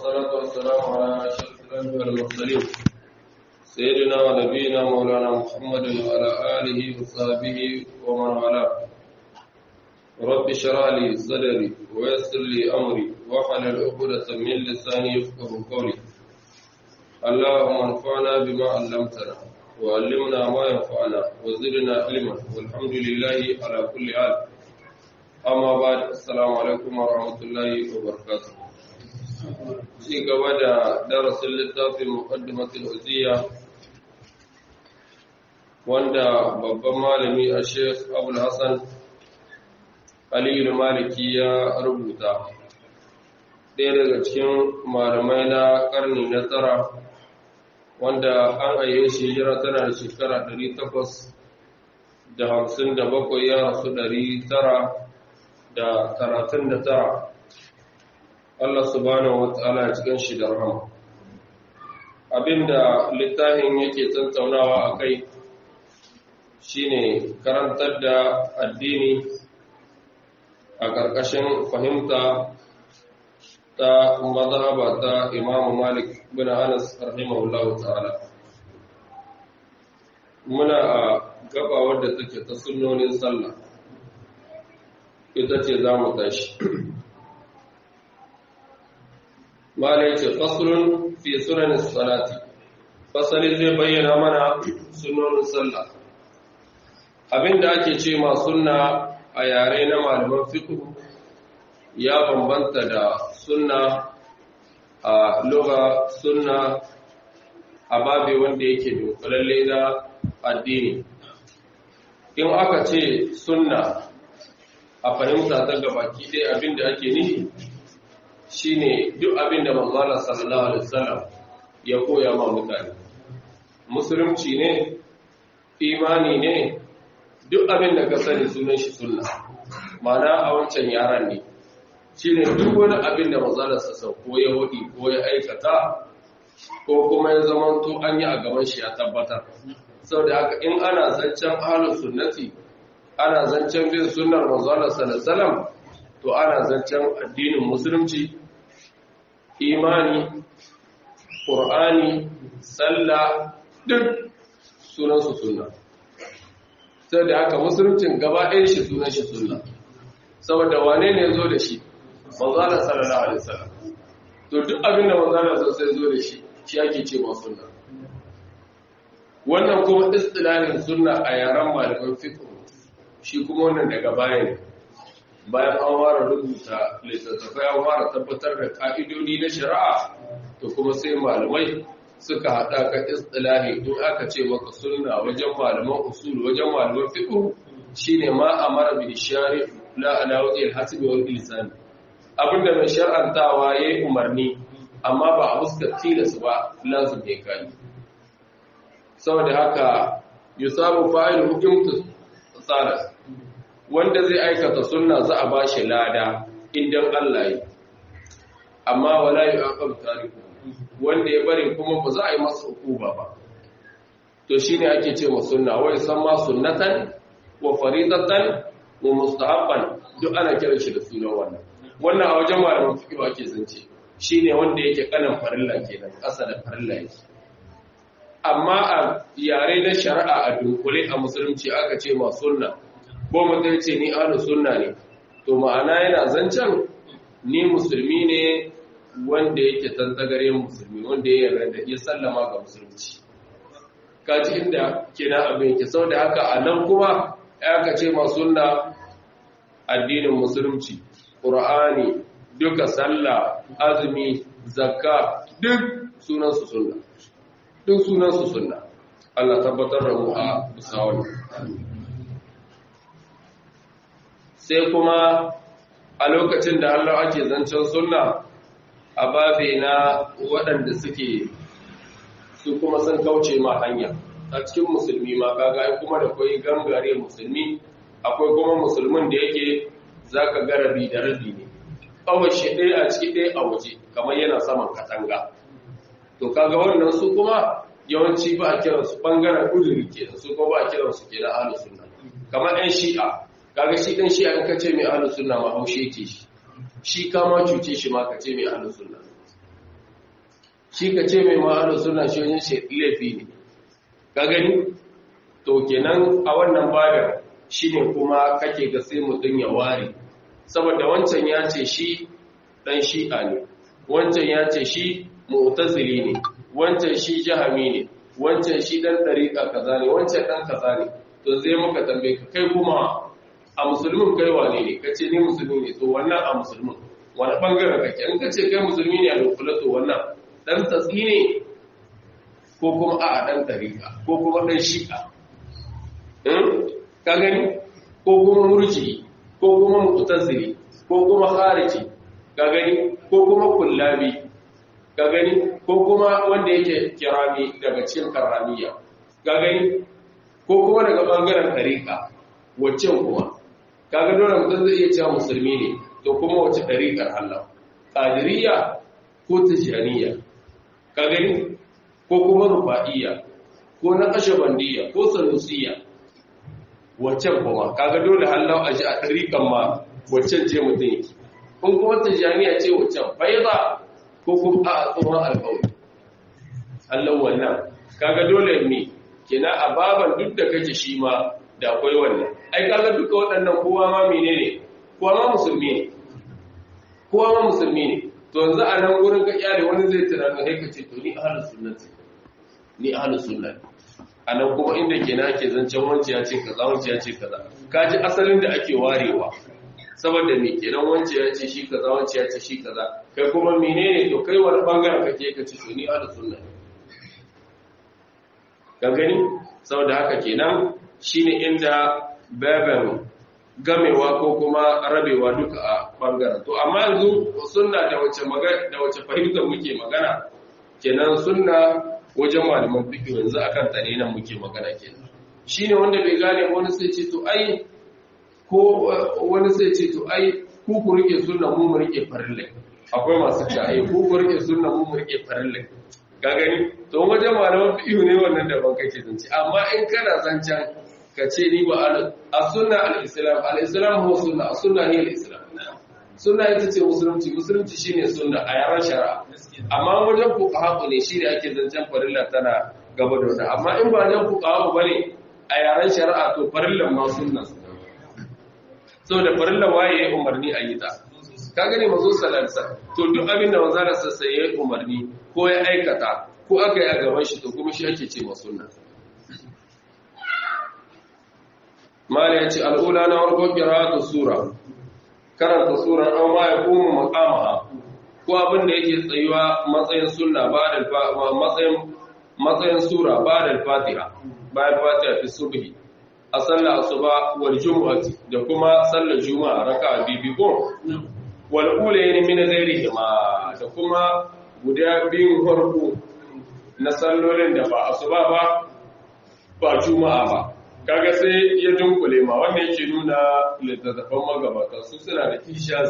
والصلاة والسلام على أشرف الأنبياء والمرسلين سيدنا ونبينا مولانا محمد وعلى آله وصحبه ومن والاه رب اشرح لي صدري ويسر لي أمري واحلل عقدة من لساني يفقهوا قولي اللهم انفعنا بما علمتنا وعلمنا ما ينفعنا وزدنا علما والحمد لله على كل حال amma ba da assalamu alaikum wa rahmatullahi wa barakatuh ci gaba da darasin littafin muqaddimatul uziya wanda babban malami a sheikh abul hasan aliyu maliki ya rubuta ɗaya daga cikin malamai na ƙarni na tara wanda an aiye shi hijira tana da shekara 857 ya rasu 900 da karatun da tara Allah subhanahu wa ta'ala cikin shi da rahama abinda littafin yake tantaunawa a kai shine karantar da addini a ƙarƙashin fahimta ta mazhaba ta Imam Malik bin Anas rahimahullahu ta'ala muna a gaba wadda take ta sunnonin sallah ita ce za mu tashi. Mala ya ce, Fasulun fi sunanin salati, fasali zai bayyana mana sunonin sallah. Abinda ake ce ma sunna a yare na malaman fiƙo ya bambanta da sunna a loga sunna a babe wanda yake dunkulalle na addini. In aka ce sunna a fahimta ta gabaki ɗaya abin da ake nihi shine duk abin da manzala sallallahu alaihi wasallam ya koya ma mutane musulunci ne imani ne duk abin da ka sani sunan shi sunna mana a wancan yaran ne shine duk wani abin da manzala sa ko ya hudi ko ya aikata ko kuma ya zamanto an yi a gaban shi ya tabbatar saboda haka in ana zancen ahlus sunnati ana zancen bin sunnar manzon sallallahu to ana zancen addinin musulunci imani qur'ani sallah duk sunan su sunna sai da haka musuluncin gaba ɗayan shi sunan shi sunna saboda wane ne zo da shi manzon sallallahu alaihi wasallam to duk abin da manzon sai zo da shi shi ake cewa sunna wannan kuma istilahin sunna a yaran malaman fiqh shi kuma wannan daga baya ne bayan an fara rubuta littattafai an fara tabbatar da ka'idodi na shari'a to kuma sai malamai suka haɗa ka istilahi in aka ce maka sunna wajen malaman usul wajen malaman fiqh shine ma amara bi shari la ala wajhi al-hasbi wal ilzam abinda mai shar'antawa yayi umarni amma ba a fuskar tilas ba lazim ne kai saboda haka yusabu fa'ilu hukumtu tsara wanda zai aikata sunna za a bashi lada idan Allah yi amma wala yu'aqab tariku wanda ya bari kuma ba za a yi masa hukuma ba to shine ake ce wa sunna wai san ma sunnatan wa faridatan wa mustahabban duk ana kiran shi da sunan wannan wannan a wajen malaman fiqh ake zance shine wanda yake kanan farilla kenan kasa da farilla yake amma a yare na shari'a a dunkule a musulunci aka ce ma sunna ko mutum ce ni ahlus sunna ne to ma'ana yana zancen ni musulmi ne wanda yake tantagare musulmi wanda ya yarda ya sallama ga musulunci kaji inda kina abin yake saboda haka a nan kuma aka ce ma sunna addinin musulunci qur'ani duka sallah azumi zakka duk sunan su sunna duk sunansu sunna Allah tabbatar da mu a bisa wani sai kuma a lokacin da Allah ake zancen sunna a babe na waɗanda suke su kuma sun kauce ma hanya a cikin musulmi ma kaga kuma da kwai gangare musulmi akwai kuma musulmin da yake zaka ga rabi da rabi ne kawai shi ɗaya a ciki ɗaya a waje kamar yana saman katanga to kaga wannan su kuma yawanci ba a kiran su bangaren uduri ke su ko ba a kiran su ke da ahlus sunna kamar ɗan shi'a kaga shi ɗan shi'a in ka ce mai ahlus sunna ma haushe yake shi shi kama cuce shi ma ka ce mai ahlus sunna shi ka ce mai ma'anar suna shi wajen shi laifi ne ka gani to kenan a wannan babin shi ne kuma kake ga sai mutum ya ware saboda wancan ya ce shi dan shi'a ne wancan ya ce shi mu'tazili ne wancan shi jahami ne wancan shi dan dariƙa kaza ne wancan dan kaza ne to zai muka tambaye ka kai kuma a musulmin kai wane ne kace ni musulmi ne to wannan a musulmin wani bangaren kake in kace kai musulmi ne a lokula to wannan dan tatsi ne ko kuma a dan dariƙa ko kuma dan shi'a ka gani ko kuma murji ko kuma mu'tazili ko kuma khariji ka gani ko kuma kullabi ka gani ko kuma wanda yake kirami daga cikin karamiya ka gani ko kuma daga bangaren tariqa waccan kuma kaga dole mutum zai iya cewa musulmi ne to kuma wace tariqar Allah qadiriyya ko tijaniya ka gani ko kuma rufa'iyya ko na kashabandiyya ko sanusiyya waccan kuma kaga dole hallau a ji a tariqan ma waccan ce mutum yake kun kuma tijaniya ce waccan faiza ko kuma a tsohon alƙawari Allah wannan kaga dole ne kina a baban duk da kake shi ma da akwai wannan ai kaga duka waɗannan kowa ma menene kowa ma musulmi ne kowa ma musulmi ne to yanzu a nan gurin ka iyale wani zai tunani sai ka ce to ni ahlus sunnati ni ahlus sunnati a nan kuma inda kenan ake zancen wance ya ce kaza wance ya ce kaza kaji asalin da ake warewa saboda me kenan wance ya ce shi kaza wance ya ce shi kaza kai kuma menene to kai wani bangaren kake ka ce to ni ahlus sunna ka gani saboda haka kenan shine inda baban gamewa ko kuma rabewa duka a bangaren to amma yanzu sunna da wace magana da wace fahimtar muke magana kenan sunna wajen malaman fiqh yanzu akan ta ne nan muke magana kenan shine wanda bai gane wani sai ce to ai ko wani sai ce to ai ku ku rike sunna mu mu rike farille akwai masu ta ai ku ku rike sunna mu mu rike farille ka gani to wajen malaman fiqh ne wannan da ban kake zance amma in kana zancan ka ce ni ba a sunna al-islam al-islam huwa sunna sunna ne al-islam sunna ita ce musulunci musulunci shine sunna a yaran shari'a amma wajen fuqaha ne shine ake zancen farilla tana gaba da wata amma in ba wajen fuqaha bane a yaran shari'a to farillan ma sunna saboda farillan waye ya umarni a yi ta ka gane mazo salansa to duk abin da manzo da sassa ya umarni ko ya aikata ko aka yi a gaban shi to kuma shi ake ce ma sunna mala ya ce al'ula na warko kiratu sura karanta surar an ma ya kuma makamaha ko abin da yake tsayuwa matsayin sunna ba da matsayin matsayin sura ba da fatiha bayan fatiha fi subhi a sallar asuba wal jumu'ati da kuma sallar juma'a raka'a bibi ko wal ulayn min ghairihi ma da kuma guda biyun farko na sallolin da ba asuba ba ba juma'a ba kaga sai ya dunkule ma wannan yake nuna littattafan magabata su suna da ishaz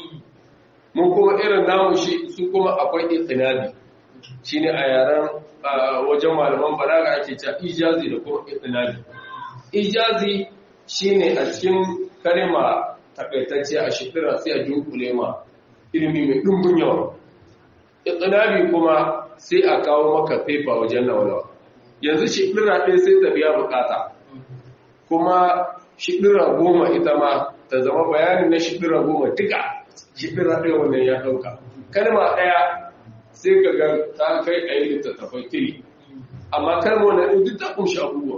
mun kuma irin namu shi su kuma akwai itinabi shine a yaren wajen malaman balaga ake cewa ijazi da kuma itinabi ijazi shine a cikin kalma takaitacce a shekara sai a dunkule ma ilimi mai dumbin yawa itinabi kuma sai a kawo maka fefa wajen nawa yanzu shekara ɗaya sai ta biya bukata kuma shidira goma ita ma ta zama bayanin na shidira goma duka shidira ɗaya wannan ya ɗauka kalma ɗaya sai ka ga ta kai a yi littattafai tiri amma kalma wannan duk ta kunshi abubuwa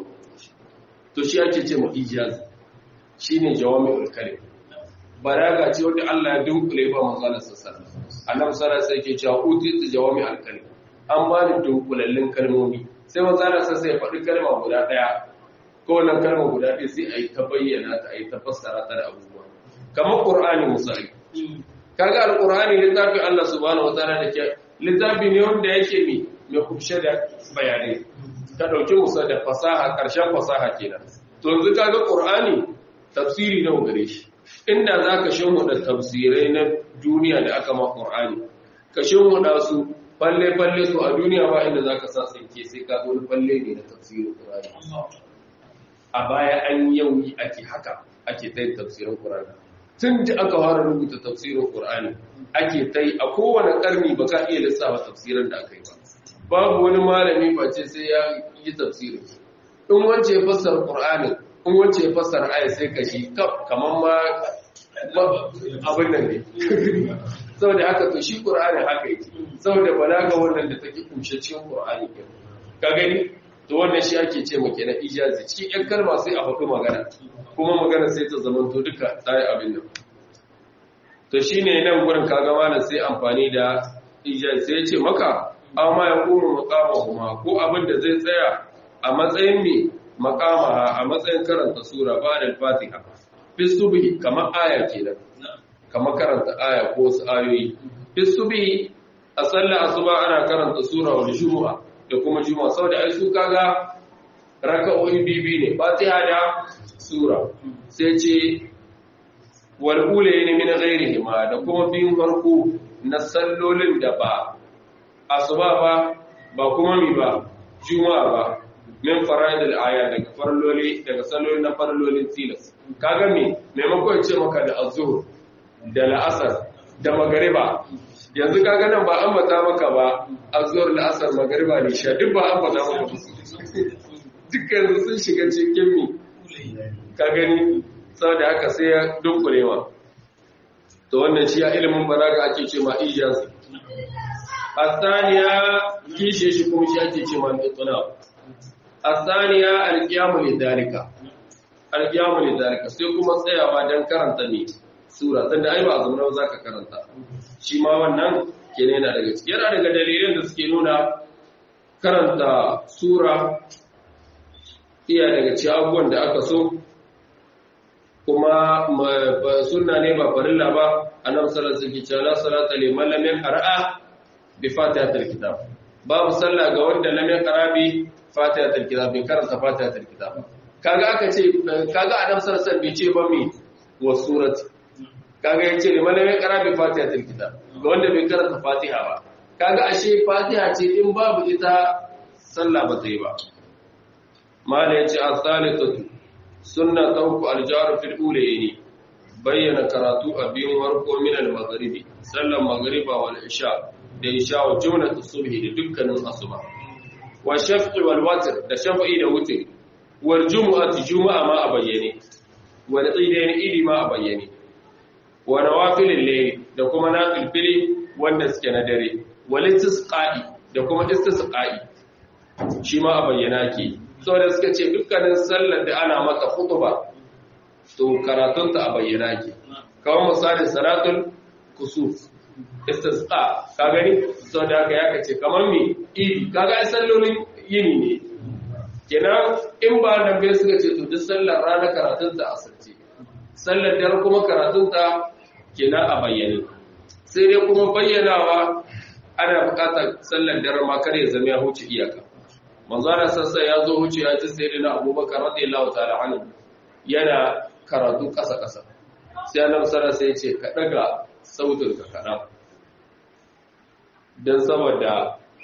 to shi ake ce ma ijaz shi ne jawami ulkali balaga ce wanda Allah ya dunkule ba manzalar sassar annabi sallallahu sai ke cewa utitu jawami alkali an ba ni dunkulallin kalmomi sai manzalar sassar ya faɗi kalma guda ɗaya kowane kalma guda ɗaya sai a yi ta bayyana ta a yi ta fassara ta da abubuwa kamar ƙur'ani misali kaga alƙur'ani littafi Allah subhanahu wataala da ke littafi ne wanda yake mi mai kubshe da bayanai ka ɗauki musa da fasaha ƙarshen fasaha kenan to yanzu kaga ƙur'ani tafsiri nawa gare shi inda za ka shimfiɗa tafsirai na duniya da aka ma ƙur'ani ka shimfiɗa su falle-falle su a duniya ba inda za ka sa tsinke sai ka zo falle ne na tafsirin ƙur'ani a baya an yau ake haka ake ta yin tafsirin Qur'ani tun da aka fara rubuta tafsirin Qur'ani ake tai a kowane karni ba ka iya lissafa tafsirin da aka yi ba babu wani malami face sai ya yi tafsirin in wance ya fassara Qur'ani in wance ya fassara aya sai ka shi kaman ma abin nan ne saboda haka to shi Qur'ani haka yake saboda balaga wannan da take kumshe cikin Qur'ani ka gani to wannan shi ake ce maka na ijazi cikin yan kalma sai a faɗi magana kuma magana sai ta zama to duka tsaye abin nan to shine nan gurin kaga malam sai amfani da ijazi sai ya ce maka amma ya kuma maqama ko abin da zai tsaya a matsayin me maqama a matsayin karanta sura ba da fatiha fi subhi kamar aya kenan kamar karanta aya ko wasu ayoyi fi subhi a sallar asuba ana karanta sura wal jumu'a da kuma juma'a saboda ai su kaga raka'o'i bibi ne fatiha da sura sai ce wal ulayn min ghairihi ma da kuma biyun farko na sallolin da ba asuba ba ba kuma mi ba juma'a ba min fara'idul aya daga farloli daga sallolin na farlolin tilas kaga me maimakon ce maka da azhur da la'asar da magariba yanzu kaga nan ba ambata maka ba azhur la'asar magariba ne sha duk ba ambata maka ba dukkan sun shiga cikin mi ka gani saboda haka sai ya dunkulewa to wannan shi ya ilimin balaga ake ce ma ijaz asaniya kishe shi kuma shi ake ce ma itna asaniya alqiyamu lidalika alqiyamu lidalika sai kuma tsayawa dan karanta ne sura tunda ai ba zama zaka karanta shi ma wannan kenan yana daga cikin yana daga dalilan da suke nuna karanta sura iya daga cikin abubuwan da aka so kuma sunna ne ba farilla ba annabi sallallahu alaihi wasallam la salata liman lam yaqra bi fatihatil kitab babu sallah ga wanda lam yaqra bi fatihatil kitab bai karanta fatihatil kitab kaga aka ce kaga annabi sallallahu alaihi wasallam bai ce ba mi wa surati kaga yace liman lam yaqra bi fatihatil kitab ga wanda bai karanta fatiha ba kaga ashe fatiha ce in babu ita sallah ba ta yi ba mala yace as-salisatu sunna tawku al-jar fil ulayni bayyana karatu a biyun warko min al-maghribi sallan maghriba wal isha da isha wa jumlatu subhi da dukkanin asuba wa shaf'i wal watr da shaf'i da wutr wal jumu'ati jumu'a ma a bayyane wal idain idi ma a bayyane wa nawafilil layl da kuma nafilfili wanda suke na dare wal istisqa'i da kuma istisqa'i shi ma a bayyana ke saboda suka ce dukkanin sallar da ana maka khutba to karatunta a bayyana ke kawai misali salatul kusuf istisqa ka gani saboda haka ya kace kamar me idi kaga ai sallolin yini ne kenan in ba nan bai suka ce to duk sallar rana karatunta a sarce sallar dare kuma karatunta kenan a bayyane sai dai kuma bayyanawa ana buƙatar sallar dare ma kar ya zama ya huce iyaka manzana sassa ya zo wuce ya ji sai na abubakar radiyallahu ta'ala anhu yana karatu ƙasa ƙasa sai annabi sallallahu sai ya ce ka daga sautin ka kaɗan dan saboda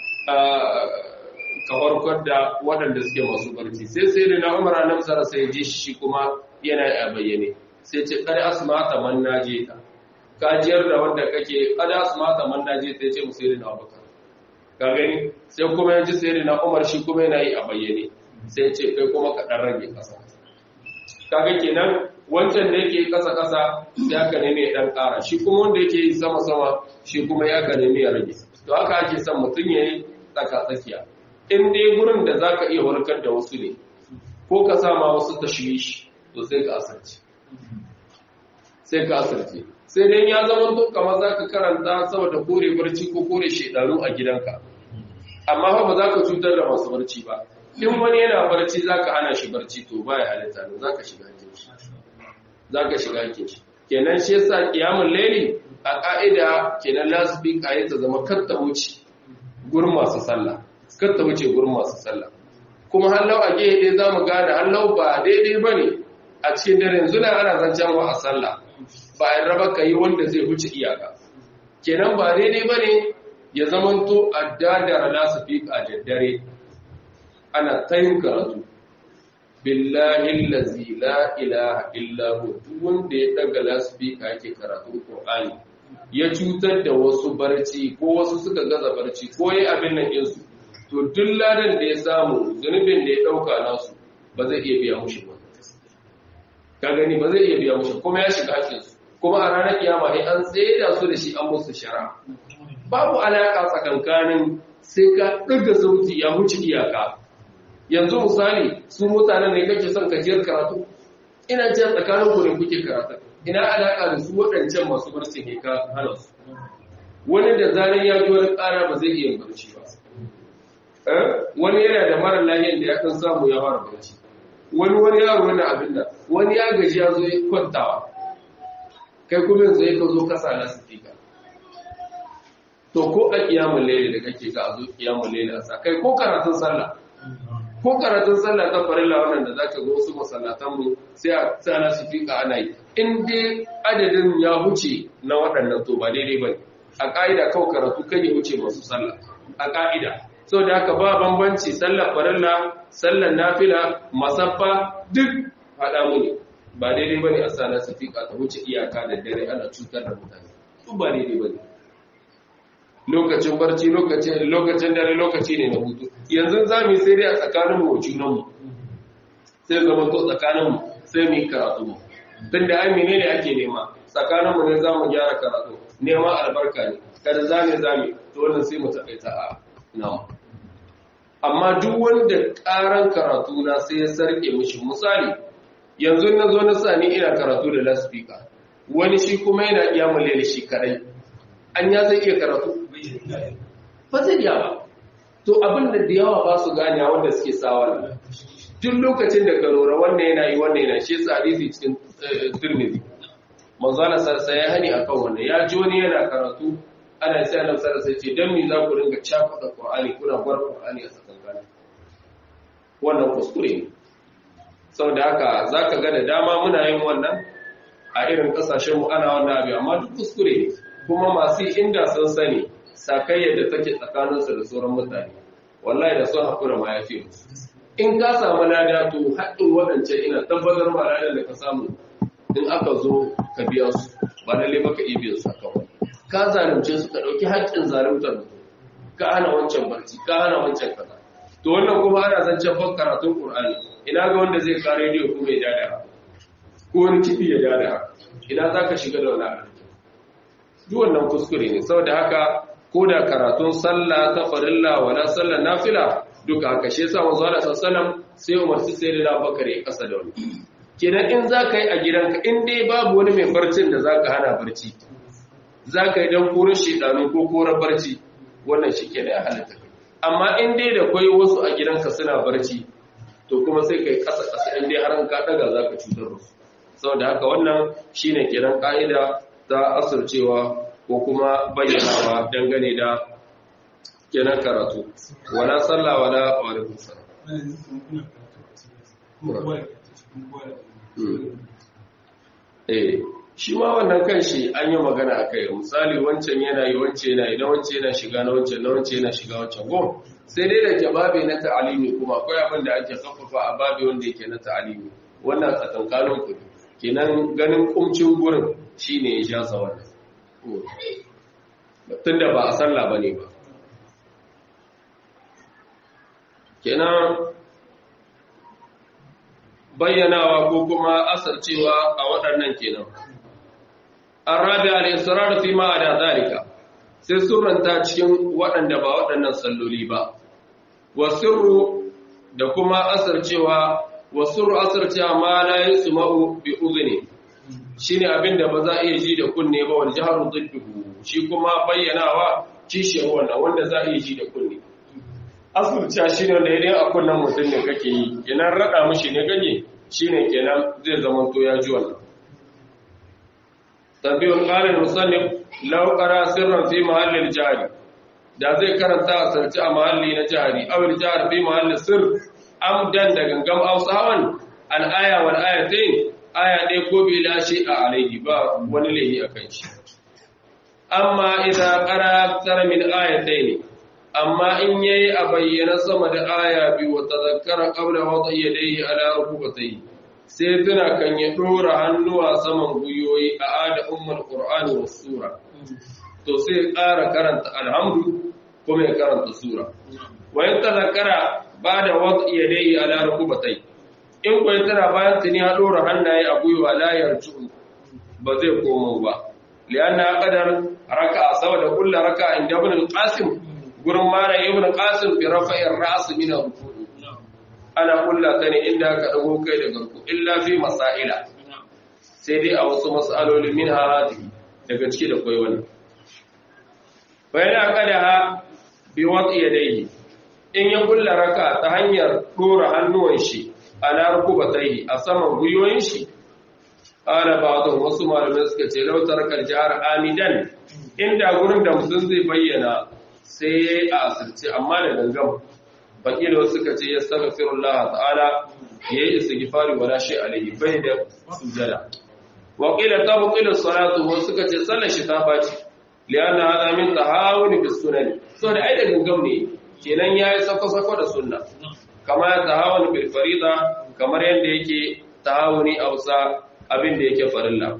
ka warkar da waɗanda suke masu barci sai sai na umar annabi sallallahu sai ya ji shi kuma yana a bayyane sai ce kada asma'ata man naje ta ka jiyar da wanda kake kada asma'ata man naje ta ce musayyid na abubakar ka gani sai kuma ya ji sai na umar shi kuma yana yi a bayyane sai ce kai kuma ka ɗan rage ƙasa kaga kenan wancan da yake ƙasa ƙasa sai aka neme ya ɗan ƙara shi kuma wanda yake yi sama sama shi kuma ya ka neme ya rage to haka ake son mutum ya yi tsaka tsakiya in dai gurin da za ka iya warkar da wasu ne ko ka sama wasu tashwishi to sai ka asarci sai ka asarci sai dai ya zama to kamar za ka karanta saboda kore barci ko kore shedanu a gidanka amma ba za ka cutar da masu barci ba in wani yana barci za ka hana shi barci to ba ya halitta ne za ka shiga hakin shi za ka shiga hakin shi kenan shi yasa kiyamun laili a ka'ida kenan lasbi kayi ta zama katta wuce gurin masu sallah katta wuce gurin masu sallah kuma hallau a gehe dai za mu gane hallau ba daidai ba ne a cikin dare yanzu na ana zancen wa a sallah ba a raba ka yi wanda zai wuce iyaka kenan ba daidai ba ne ya zamanto a dadara nasu fi a daddare ana ta yin karatu billahi allazi la ilaha illa hu duk wanda ya daga lasfika yake karatun qur'ani ya cutar da wasu barci ko wasu suka gaza barci ko yayi abin nan din su to duk ladan da ya samu zunubin da ya dauka nasu ba zai iya biya mushi ba ka gani ba zai iya biya mushi kuma ya shiga hakkin su kuma a ranar kiyama ne an tsaye da su da shi an musu shara babu alaka tsakankanin sai ka ɗaga sauti ya wuce iyaka yanzu misali su mutanen ne kake son kajiyar karatu ina ce tsakanin ku ne kuke karatu ina alaka da su waɗancan masu barci ne ka hana su wani da zanen ya ji wani ƙara ba zai iya barci ba wani yana da mara lahiyar da ya kan samu ya fara barci wani wani yaro wani abin da wani ya gaji ya zo ya kwantawa kai kuma yanzu ya ka zo kasa na sifika to ko a kiyamun laili da kake ka a zo kiyamun laili a sa kai ko karatun sallah ko karatun sallah ta farilla wannan da zaka ga wasu masallatan mu sai a tsana su fika ana yi in dai adadin ya huce na waɗannan to ba daidai bane a ka'ida kawai karatu kan ya huce masu sallah a ka'ida saboda haka ba bambanci sallar farilla sallar nafila masaffa duk haɗa mu ne ba daidai bane a sana su fika ta huce iyaka da dare ana cutar da mutane duk ba daidai bane lokacin barci lokacin lokacin dare lokaci ne na hutu yanzu za mu yi sai dai a tsakaninmu wa junanmu sai zama to tsakaninmu sai mu yi karatu mu tun da ai menene ake nema tsakaninmu ne za mu gyara karatu neman albarka ne kada zame zame to wannan sai mu taƙaita a nawa amma duk wanda ƙaran karatu na sai ya sarƙe mishi misali yanzu na zo na sa ni ina karatu da laspika wani shi kuma yana iya mulele shi kadai an ya zai iya karatu ba zai iya ba to abin da da yawa ba su gane wanda suke sawa duk lokacin da ka lura wannan yana yi wannan yana shi yasa hadisi cikin tirmidhi manzo Allah sarsa ya hani akan wannan ya ji wani yana karatu ana sai Allah sarsa ce dan me za ku ringa cakuɗa Qur'ani kuna bar Qur'ani a tsakankanin wannan kuskure ne saboda haka zaka ga da dama muna yin wannan a irin kasashen mu ana wannan abu amma duk kuskure ne kuma masu inda sun sani sakayyar da take tsakaninsu da sauran mutane wallahi da sun haƙura ma ya fi musu in ka samu lada to haɗin waɗancan ina tabbatar ma ladan da ka samu in aka zo ka biya su ba lalle maka iya biyan su kawai ka zalunce su ka ɗauki haƙƙin zaluntar mutum ka hana wancan barci ka hana wancan kaza to wannan kuma ana zancen ban karatun qur'ani ina ga wanda zai kare rediyo kuma ya dada ko wani kiɗi ya dada ina za ka shiga da wani abu duk wannan kuskure ne saboda haka ko da karatun sallah ta farilla wala sallah nafila duka haka shi yasa manzo Allah sallallahu sai umarci sai da Abubakar ya kasa da wani kenan in zaka yi a gidanka in dai babu wani mai barcin da zaka hana barci zaka yi dan korar shedanu ko korar barci wannan shike da ya halatta amma in dai da kai wasu a gidanka suna barci to kuma sai kai kasa kasa in dai har ka daga zaka cutar da su saboda haka wannan shine kiran ka'ida ta asircewa ko kuma bayyanawa dangane da kenan karatu wala sallah wala alaikum salam eh shi ma wannan kanshi an yi magana akai misali wancan yana yi wancan yana yi na wancan yana shiga na wancan na wancan yana shiga wancan go sai dai da jawabi na ta'alimi kuma akwai abin da ake kafafa a babi wanda yake na ta'alimi wannan tsakankanin ku kenan ganin kumcin gurin shine ya jasa wannan tunda ba a sallah bane ba kenan bayyanawa ko kuma asarcewa a waɗannan kenan arabi al-israr fi ma da zalika sai surranta cikin waɗanda ba waɗannan salloli ba wasirru da kuma asarcewa wasirru asarcewa ma la yasma'u bi udhni shine abinda ba za a iya ji da kunne ba wal jahru didduhu shi kuma bayyanawa kishiyar wannan wanda za a iya ji da kunne asirce shi ne da idan a kunnen mutum ne kake yi kenan rada mishi ne ganye shine kenan zai zama to ya ji wannan tabi'ul qalil musannif law qara sirran fi mahallil jari da zai karanta a sarci a mahalli na jari aw al jar fi mahalli sir amdan da gangam ausawan al aya wal ayatain aya dai ko bi la shi a alaihi ba wani lehi akan shi amma idza qara akthar min ayatayn amma in yayi a bayyana sama da aya biyu wa tazakkara qabla wada yadayhi ala rukubatayhi sai tuna kan ya dora hannuwa saman guyoyi a ada ummul qur'ani was sura to sai ƙara karanta alhamdu kuma ya karanta sura wa in tazakkara bada wada yadayhi ala rukubatayhi in ko tana bayan tuni ya dora hannaye a guyuwa la yarju ba zai komo ba lianna qadar raka'a saboda kullu raka'a inda ibn al-qasim gurin mara ibn qasim bi rafa'ir ra's min al-ruku ana kulla ta ne inda ka dago kai daga ruku illa fi masaila sai dai a wasu mas'aloli min hadi daga ciki da koyi wannan bayan aqadaha bi wadi yadayhi in ya kulla raka ta hanyar dora hannuwan shi ala rukubatayhi a saman guyoyin shi ana ba'dhu wasu malamai suka ce law taraka jihar amidan inda gurin da mutum zai bayyana sai ya yi a asirce amma da gangan baƙi da wasu suka ce ya saka firullah ta'ala ya yi istighfari wala shi alaihi bai da sujada wa qila tabqilu salatu wasu suka ce sallar shi ta baci lianna hada min tahawuni bis sunan so da ai da gangan ne kenan yayi sako sako da sunna kama ya tahawuni bil farida kamar yanda yake tahawuni a wasa abin da yake farilla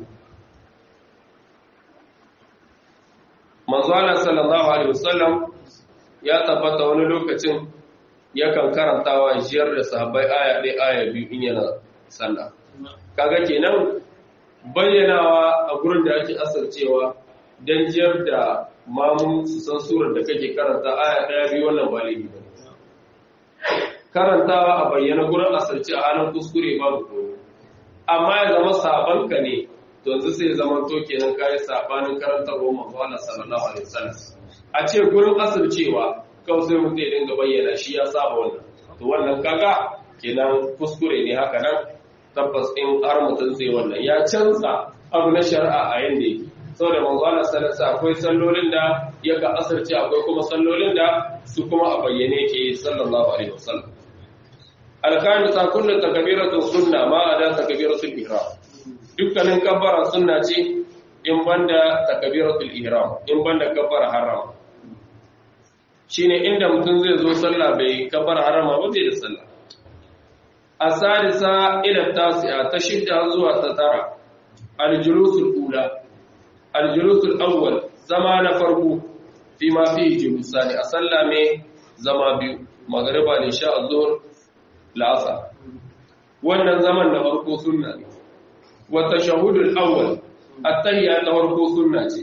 manzo Allah sallallahu alaihi wasallam ya tabbata wani lokacin yakan karantawa jiyar da sahabbai aya ɗaya aya biyu in yana sallah kaga kenan bayyanawa a gurin da ake asarcewa dan jiyar da mamun su san surar da kake karanta aya ɗaya biyu wannan ba laifi ba karantawa a bayyana gurin asarce a halin kuskure babu komai amma ya zama sabanka ne to yanzu sai zama to kenan kai sabanin karantarwa manzo Allah sallallahu alaihi wasallam a ce gurin asircewa kawai sai mutum ya dinga bayyana shi ya saba wannan to wannan kaga kenan kuskure ne haka nan tabbas in har mutum zai wannan ya canza abu na shari'a a yanda yake saboda manzo Allah sallallahu alaihi akwai sallolin da yaka asirce akwai kuma sallolin da su kuma a bayyane yake sallallahu alaihi wasallam alkamisa kullu takbiratu sunna ma ada takbiratul ihram dukkanin kabbara sunna ce in banda takbiratul ihram in banda kabbara harama shine inda mutum zai zo sallah bai kabbara harama ba bai da sallah asadisa ila tasi'a ta shidda zuwa ta tara aljulusul ula aljulusul awwal zama na farko fi ma fi julusani a sallah mai zama biyu magriba ne sha azhur la'asa wannan zaman na farko sunna ne wa tashahhudul awwal at-tahiyya ta farko sunna ce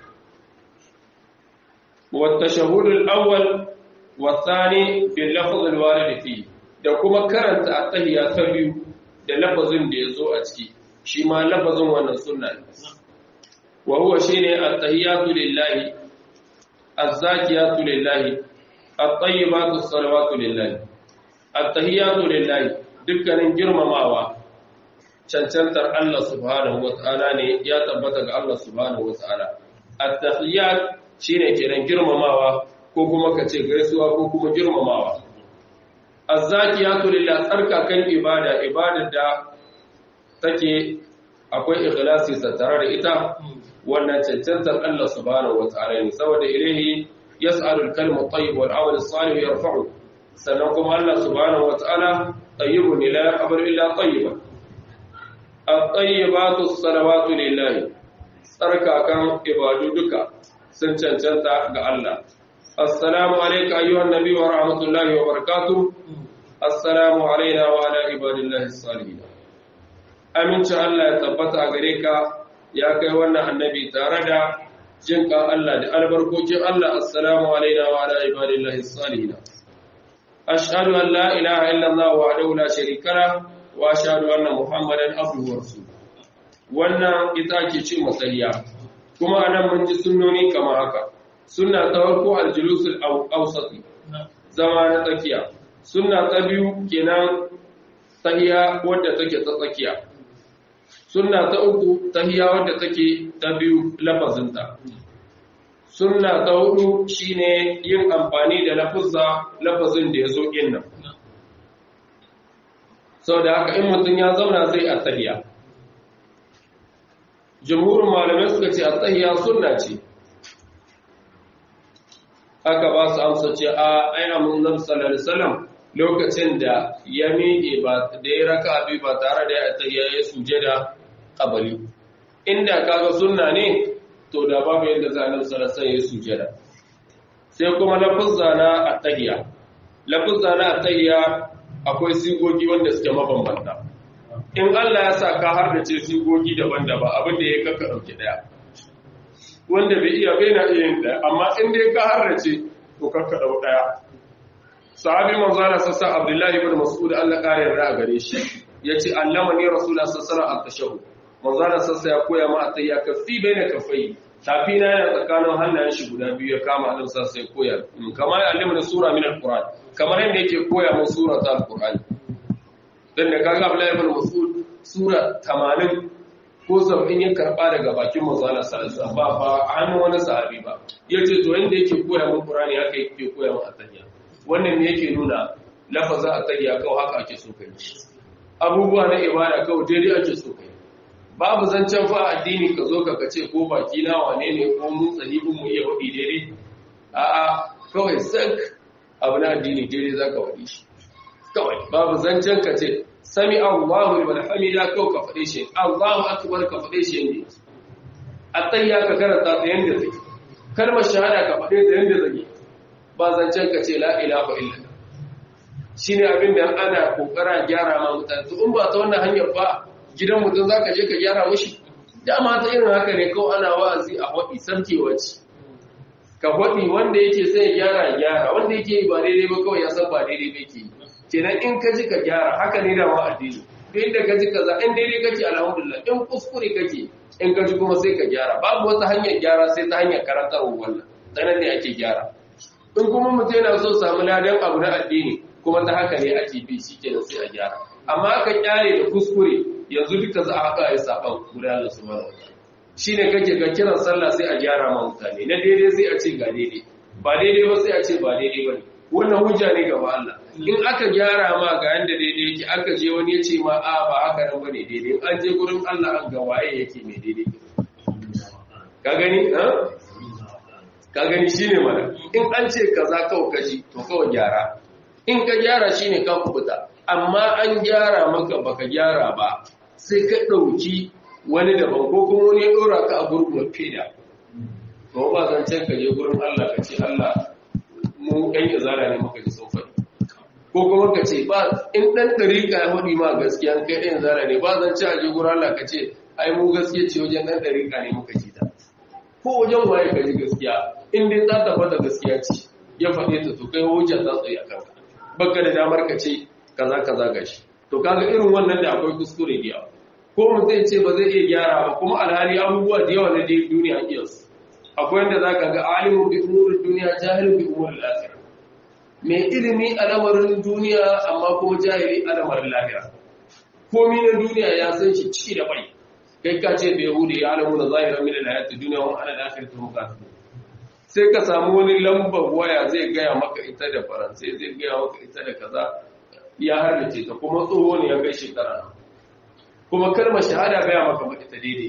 wa tashahhudul awwal wa thani bil lafz al-warid fi da kuma karanta at-tahiyya ta biyu da lafazin da yazo a ciki shi ma lafazin wannan sunna ne wa huwa shine at-tahiyyatu lillahi az-zakiyatu lillahi at-tayyibatu as-salawatu lillahi at-tahiyyatu lillahi dukkanin girmamawa cancantar Allah subhanahu wata'ala ne ya tabbata ga Allah subhanahu wata'ala at-tahiyyat shine kenan girmamawa ko kuma kace gaisuwa ko kuma girmamawa az-zakiyatu lillahi tsarkakan ibada ibadar da take akwai ikhlasi tattare da ita wannan cancantar Allah subhanahu wata'ala ne saboda ilahi yas'alul kalimu tayyib wal amal salih yarfa'u sannan kuma Allah subhanahu wata'ala tayyibun la yaqbalu illa tayyiban at-tayyibatu as-salawatu lillahi tsarkakan ibadu duka sun cancanta ga Allah assalamu alayka ayyuhan nabiy wa rahmatullahi wa barakatuh assalamu alayna wa ala ibadillahi as-salihin aminci Allah ya tabbata gare ka ya kai wannan annabi tare da jinka Allah da albarkokin Allah assalamu alayna wa ala ibadillahi as-salihin ashhadu an la ilaha illa Allah wahdahu la sharika la wa ashhadu anna muhammadan abduhu wa rasuluhu wannan ita ke cin masariya kuma anan mun ji sunnoni kamar haka sunna ta farko al-julusul awsati zama na tsakiya sunna ta biyu kenan tahiya wadda take ta tsakiya sunna ta uku tahiya wadda take ta biyu lafazinta sunna ta hudu shine yin amfani da lafuzza lafazin da ya zo nan sau da haka in mutum ya zauna zai a tahiya jumhurin malamai suka ce a tahiya sunna ce aka ba su amsa ce a ai amun nabi sallallahu alaihi wasallam lokacin da ya miƙe ba da ya raka bi ba tare da ya tayya ya sujada qabali inda kaga sunna ne to da babu yadda za a sallallahu alaihi ya sujada sai kuma lafuzza na at-tahiyya lafuzza na at-tahiyya akwai sigogi wanda suke mabambanta in Allah ya sa ka har da ce sigogi daban-daban abin da ya kaka dauki daya wanda bai iya bai na iya yin daya amma in dai ka har da ce to kaka dau daya sahabi manzo Allah sassa Abdullahi ibn Mas'ud Allah kare yarda a gare shi yace allamani rasulullah sallallahu alaihi wasallam at-tashahhud manzo Allah sassa ya koya ma atayya kafi baina kafai tafi na yana tsakanin hannayen shi guda biyu ya kama Allah sassa ya koya kamar ya allimani sura min al-Qur'an kamar yadda yake koya mu sura ta al-Qur'an dan da kaga Abdullahi ibn Mas'ud sura 80 ko sab'in ya karba daga bakin manzo Allah sallallahu alaihi wasallam ba ba hannun wani sahabi ba yace to yanda yake koya mu Qur'ani haka yake koya mu atayya wannan ne yake nuna lafaza a tayya kawai haka ake so kai abubuwa na ibada kawai daidai ake so kai babu zancen fa addini ka zo ka kace ko baki na wane ne ko mun tsahibin mu iya wadi daidai a'a kawai sak abu na addini daidai zaka wadi shi kawai babu zancen ka ce sami Allahu liman hamida kawai ka fade shi Allahu akbar ka fade shi yanda atayya ka karanta ta yanda take kalmar shahada ka fade ta yanda take ba zancen ka ce la'ilaha illa shi ne abin da ana kokara gyara ma mutane in ba ta wannan hanyar ba gidan mutum za ka je ka gyara mushi dama ta irin haka ne kawai ana wa'azi a waɗi sarkewa ce ka waɗi wanda yake sai ya gyara gyara wanda yake yi ba daidai ba kawai ya san ba daidai ba ke kenan in ka ji ka gyara haka ne da ma addini duk inda ka ji kaza in daidai kake alhamdulillah in kuskure kake in ka ji kuma sai ka gyara babu wata hanyar gyara sai ta hanyar karantarwa wannan sanan ne ake gyara in kuma mutum yana so samu ladan abu na addini kuma ta haka ne ake bi shi kenan sai a gyara amma aka kyale da kuskure yanzu duka za a haka ya saban guda da su mana shi ne kake ga kiran sallah sai a gyara ma mutane na daidai sai a ce ga daidai ba daidai ba sai a ce ba daidai ba ne wannan hujja ne gaba Allah in aka gyara ma ga yanda daidai yake aka je wani ya ce ma a ba haka nan bane daidai an je gurin Allah an ga waye yake mai daidai ka gani ka gani shi ne mana in an ce kaza kawai kaji to kawai gyara in ka gyara shi ne ka kubuta amma an gyara maka baka gyara ba sai ka ɗauki wani daban ko kuma wani ya ɗora ka a gurgun feda to ba zan can ka je gurin Allah ka ce Allah mu ɗan izara ne maka ji sun faɗi ko kuma ka ce ba in ɗan ɗarika ya faɗi ma gaskiya kai ɗan izara ne ba zan ci a je gurin Allah ka ce ai mu gaskiya ce wajen ɗan ɗarika ne muka ji ta ko wajen waye ka ji gaskiya in dai ta tabbata gaskiya ce ya faɗe ta to kai hujja za tsaye a kanka baka da damar ka ce kaza kaza gashi to kaga irin wannan da akwai kuskure da yawa ko mu zai ce ba zai iya gyara ba kuma alhali abubuwa da yawa na dai duniya iya su akwai wanda zaka ga alimu bi umurin duniya jahilu bi umurin akhirah mai ilimi a lamarin duniya amma kuma jahili a lamarin lahira komi na duniya ya san shi ciki da bai kai ka ce bai hude ya alamu na zahirar min al-hayati dunya wa ala al-akhirati hum kafirun sai ka samu wani lambar waya zai gaya maka ita da faransai zai gaya maka ita da kaza ya harbace ta kuma tsoho ne ya kai shekara kuma kalmar shahada gaya maka ba ita daidai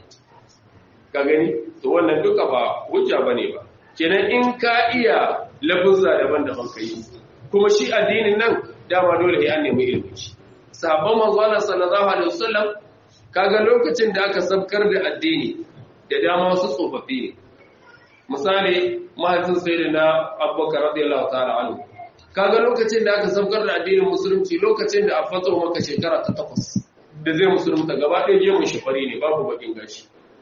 ka gani to wannan duka ba hujja bane ba kenan in ka iya lafuzza daban-daban kai kuma shi addinin nan dama dole ya nemi ilimi sabon manzo Allah sallallahu alaihi wasallam kaga lokacin da aka sabkar da addini da dama wasu tsofaffi ne misali mahaifin sai da na abubakar radiyallahu ta'ala anhu kaga lokacin da aka sabkar da addinin musulunci lokacin da a fato maka shekara ta takwas da zai musulunta gaba ɗaya gemun shi fari ne babu bakin gashi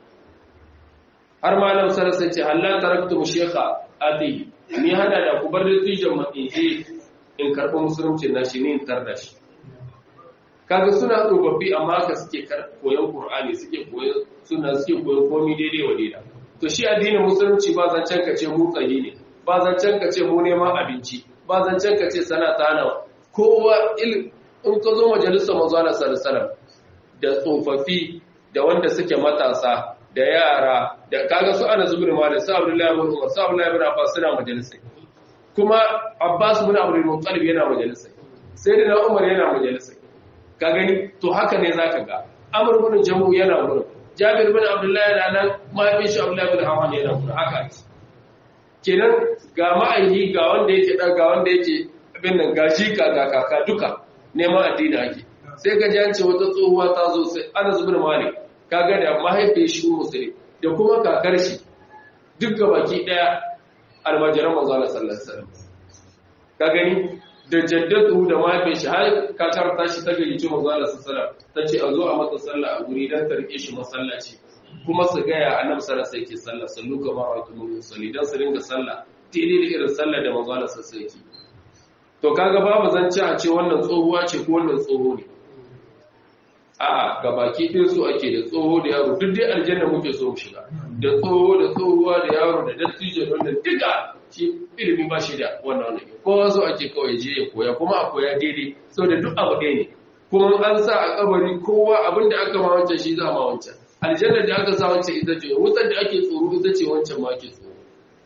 har malam sarasa ce Allah taraktu shekha adi ni hada da ku bar da tijan matsinje in karɓi musulunci na shi ne in tar da shi kaga suna tsofaffi amma ka suke koyon Qur'ani suke koyon suna suke koyon komai daidai wa daida to shi addinin musulunci ba zancen ka ce mu tsayi ne ba zancen ka ce mu neman abinci ba zancen ka ce sana ta hana kowa il in ka zo majalisar manzo Allah sallallahu da tsofaffi da wanda suke matasa da yara da kaga su ana zubur malik su Abdullahi ibn Umar su Abdullahi ibn Abbas suna majalisai kuma Abbas ibn Abdul Muttalib yana majalisai sayyidina Umar yana majalisai ka gani to haka ne zaka ga Amr ibn Jamu yana wurin Jabir ibn Abdullah yana nan mahaifin shi Abdullah ibn Hawan yana wurin haka ce kenan ga ma'aiki ga wanda yake ɗan ga wanda yake abin nan ga jika ga kaka duka neman addini ake sai ka jance wata tsohuwa ta zo sai ana zubin malik kaga da mahaifiyar shi musulmi da kuma kakar shi duk ga baki ɗaya almajiran manzo Allah sallallahu alaihi wasallam ka gani da jaddatu da mahaifiyar shi har kakar ta shi ta gayyaci manzo Allah sallallahu alaihi wasallam ta ce a zo a mata sallah a guri dan ta rike shi masallaci kuma su gaya annabi sallallahu alaihi wasallam sallah sallu kama ra'aytumul musalli dan su ringa sallah daidai da irin sallah da manzo Allah sallallahu alaihi wasallam to kaga babu zance a ce wannan tsohuwa ce ko wannan tsoho ne a'a ga baki ɗin su ake da tsoho da yaro duk dai aljanna muke so mu shiga da tsoho da tsohuwa da yaro da dattijo da wannan duka shi ilimi ba shi da wannan wannan kowa so ake kawai je ya koya kuma a koya daidai saboda duk abu ɗaya ne kuma an sa a kabari kowa abin da aka ma wancan shi za ma wancan aljanna da aka sa wancan ita ce wutar da ake tsoro ita ce wancan ma ake tsoro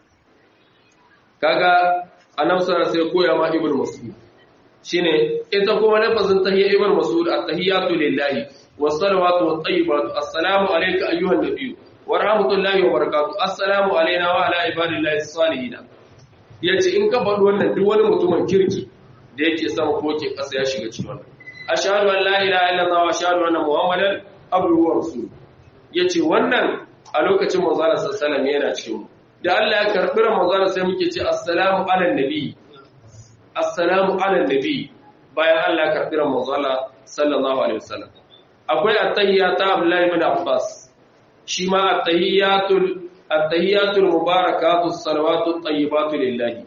kaga annabi sallallahu sai koya ma ibnu mas'ud shine ita kuma lafazin tahiyya ibnu mas'ud at-tahiyyatu lillahi was-salawatu wat-tayyibatu assalamu alayka ayyuhan nabiyyu wa rahmatullahi wa barakatuh assalamu alayna wa ala ibadillahi as-salihin yace in ka faɗi wannan duk wani mutumin kirki da yake sama ko ke ƙasa ya shiga cikin wannan ashhadu an la ilaha illallah wa ashhadu anna muhammadan abduhu wa rasuluhu yace wannan a lokacin manzo Allah sallallahu alaihi wasallam yana cikin mu da Allah ya karɓi Ramadan sai muke ce assalamu ala nabi assalamu ala nabi bayan Allah ya karɓi Ramadan sallallahu alaihi wasallam akwai at-tahiyyatu Abdullah ibn Abbas shi ma at-tahiyyatul at-tahiyyatul mubarakatu salawatu at-tayyibatu lillahi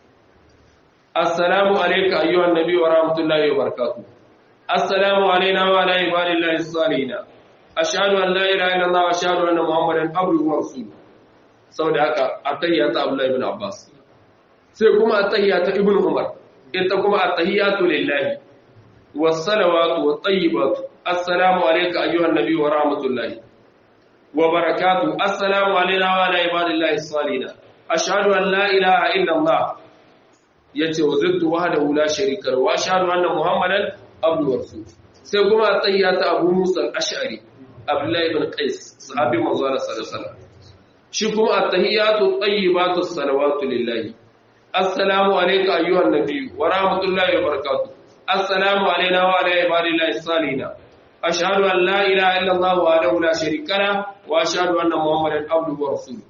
assalamu alayka ayyuhan nabi wa rahmatullahi wa barakatuh assalamu alayna wa ala ibadillahi as-salihin ashhadu an la ilaha illallah wa ashhadu anna muhammadan abduhu wa rasuluhu saboda haka attahiyya ta Abdullah ibn Abbas sai kuma attahiyya ta Ibn Umar ita kuma attahiyatu lillahi was salawatu wat tayyibatu assalamu alayka ayyuhan nabiy wa rahmatullahi wa barakatuh assalamu alayna wa ala ibadillahi salihin ashhadu an la ilaha illa Allah yace wazirtu wahdahu la sharika lahu wa ashhadu anna muhammadan abduhu wa rasuluhu sai kuma attahiyya ta Abu Musa al-Ash'ari Abdullah ibn Qais sahabi manzo sallallahu alaihi wasallam shi kuma at-tahiyatu at-tayyibatu as-salawatu lillahi assalamu alayka ayyuhan nabiy wa rahmatullahi wa barakatuh assalamu alayna wa ala ibadillahi as-salihin ashhadu an la ilaha illa allah wahdahu la sharika la wa ashhadu anna muhammadan abduhu wa rasuluhu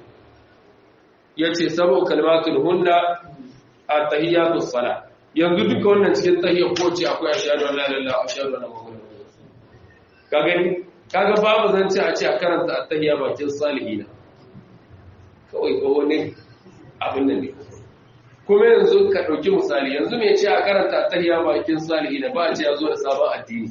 yace sabo kalmatul hunna at-tahiyatu as-salah yanzu duka wannan cikin tahiyya ko ce akwai ashhadu an la ilaha illallah ashhadu anna muhammadan rasulullah ka gani kaga babu zance a ce a karanta at-tahiyya bakin salihina kawai ko wani abin nan ne kuma yanzu ka ɗauki misali yanzu mai ce a karanta tahiya bakin salihi da ba a ce ya zo da sabon addini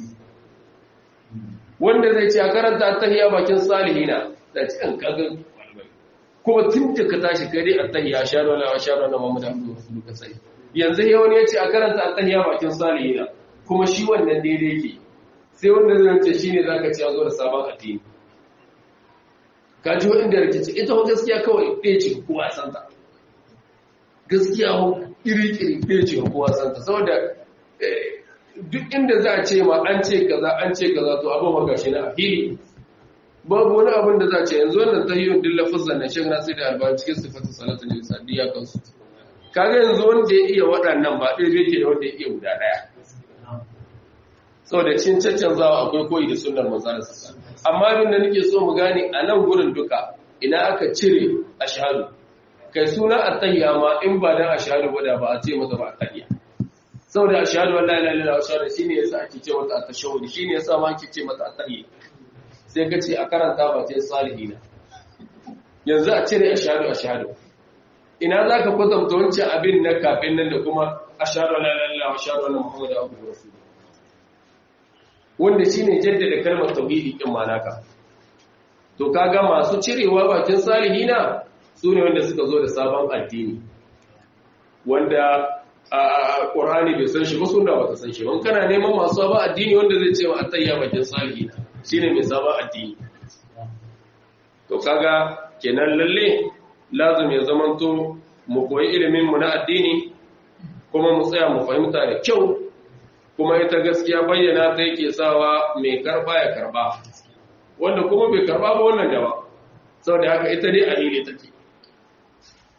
wanda zai ce a karanta tahiya bakin salihi na da ci an kaga kuma tun da ka tashi kare a tahiya shaɗu na shaɗu na mamu da abu su duka sai yanzu ya wani ya ce a karanta a tahiya bakin salihi na kuma shi wannan daidai ke sai wanda zai ce shi ne za ka ce ya zo da sabon addini ka ji waɗanda rikici ita wa gaskiya kawai ɗaya ce kowa santa gaskiya iri-iri ɗaya ce kowa santa saboda duk inda za a ce ma an ce kaza an ce kaza to abin maka shi na ahili babu wani abin da za a ce yanzu wannan ta yi yun dilla fusan na shan nasu da albani cikin sifatun salatu ne sadiya kansu kaga yanzu wanda ya iya waɗannan ba ɗaya yake da wanda ya iya guda ɗaya saboda cin caccanzawa akwai koyi da sunnar manzana sassa amma abin da nake so mu gane a nan gurin duka ina aka cire ashhadu kai suna attahiyya ma in ba dan ashhadu ba da ba a ce mata ba attahiyya saboda ashhadu an la ilaha illallah ashhadu shine yasa ake ce mata at-tashahhud shine yasa ma ake ce mata attahiyya sai ka ce a karanta ba ce salihina yanzu a cire ashhadu ashhadu ina zaka kwatanta wancan abin na kafin nan da kuma ashhadu an la ilaha illallah ashhadu anna muhammadan abduhu wa rasuluhu wanda shine jaddada kalmar tauhidi din manaka to kaga masu cirewa bakin salihina sune wanda suka zo da sabon addini wanda a Qur'ani bai san shi ba sunna ba ta san shi ban kana neman masu sabon addini wanda zai ce wa attayya bakin salihina shine mai sabon addini to kaga kenan lalle lazim ya zamanto mu koyi ilimin mu na addini kuma mu tsaya mu fahimta da kyau kuma ita gaskiya bayyana ta yake sawa mai karba ya karba wanda kuma bai karba ba wannan gaba saboda haka ita dai alili take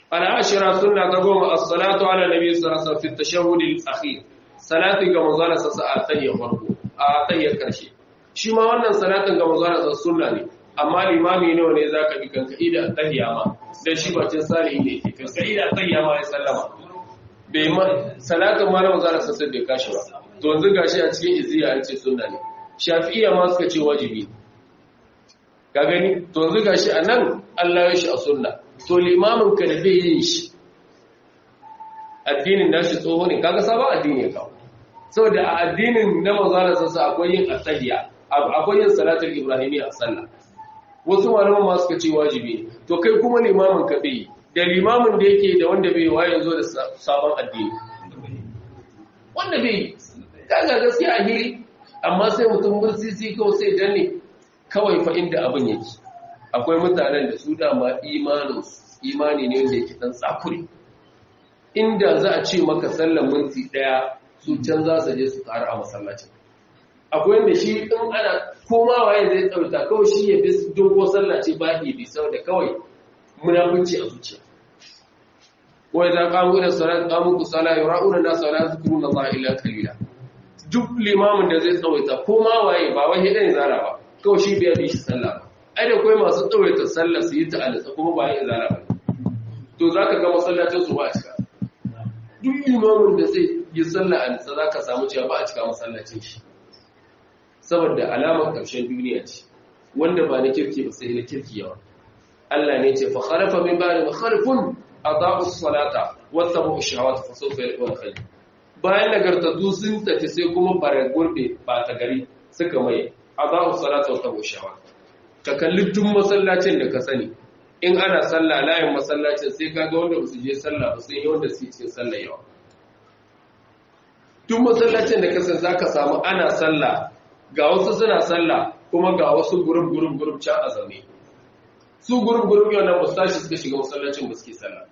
al'ashira sunna ta goma as-salatu ala nabi sallallahu alaihi wasallam fi at-tashahhud al-akhir salati ga manzon sa a tayyar farko a tayyar karshe shi ma wannan salatin ga manzon sa sunna ne amma limami nawa ne zaka bi kanka ida tahiyya ma dan shi bacin salihi ne ke kanka ida tahiyya ma ya sallama bai ma salatin ma na manzon sa sai bai kashi ba to yanzu gashi a cikin iziya an ce sunna ne shafi'iyya ma suka ce wajibi ka gani to yanzu gashi anan Allah ya shi a sunna to limamin ka da bai yin shi addinin nashi tsoho ne kaga sabon addini ya kawo saboda a addinin na manzala sassa akwai yin asahiya akwai yin salatul ibrahimi a sallah wasu malaman ma suka ce wajibi to kai kuma limamin ka bai da limamin da yake da wanda bai waye zo da sabon addini wanda bai kaga gaskiya a hiri amma sai mutum mursisi kawai sai danne kawai fa inda abin yake akwai mutanen da su dama imaninsu imani ne wanda yake dan tsakuri inda za a ce maka sallan minti daya su can za su je su ƙara a masallacin akwai wanda shi in ana koma waye zai tsauta kawai shi ya bi dogo sallace ba ke bi saboda kawai munafunci a zuciya wai za kamu da salat kamu ku sala yura'una na sala zikruna Allah illa qalila duk limamin da zai tsawaita koma waye ba wai hidan zara ba kawai shi bai bi shi sallah ba ai da kai masu tsawaita sallah su yi ta alisa kuma ba yin zara ba to zaka ga masallacin su ba a cika duk limamin da zai yi sallah a nisa za ka samu cewa ba a cika masallacin shi saboda alamar ƙarshen duniya ce wanda ba na kirki ba sai na kirki yawa Allah ne ce fa khalafa min ba'di khalfun adaa'u salata wa tabu shahawat fa sawfa yalquna khayr bayan nagartattu sun tafi sai kuma bare gurbe ba ta gari suka mai adaa'u salata wa tabu shahawat ka kalli duk masallacin da ka sani in ana sallah layin masallacin sai kaga wanda ba su je sallah ba sai wanda su cikin sallah yawa duk masallacin da kasan zaka samu ana sallah ga wasu suna sallah kuma ga wasu gurum gurum gurum can a zaune su gurum gurum yau nan mustashi suka shiga masallacin ba suke sallah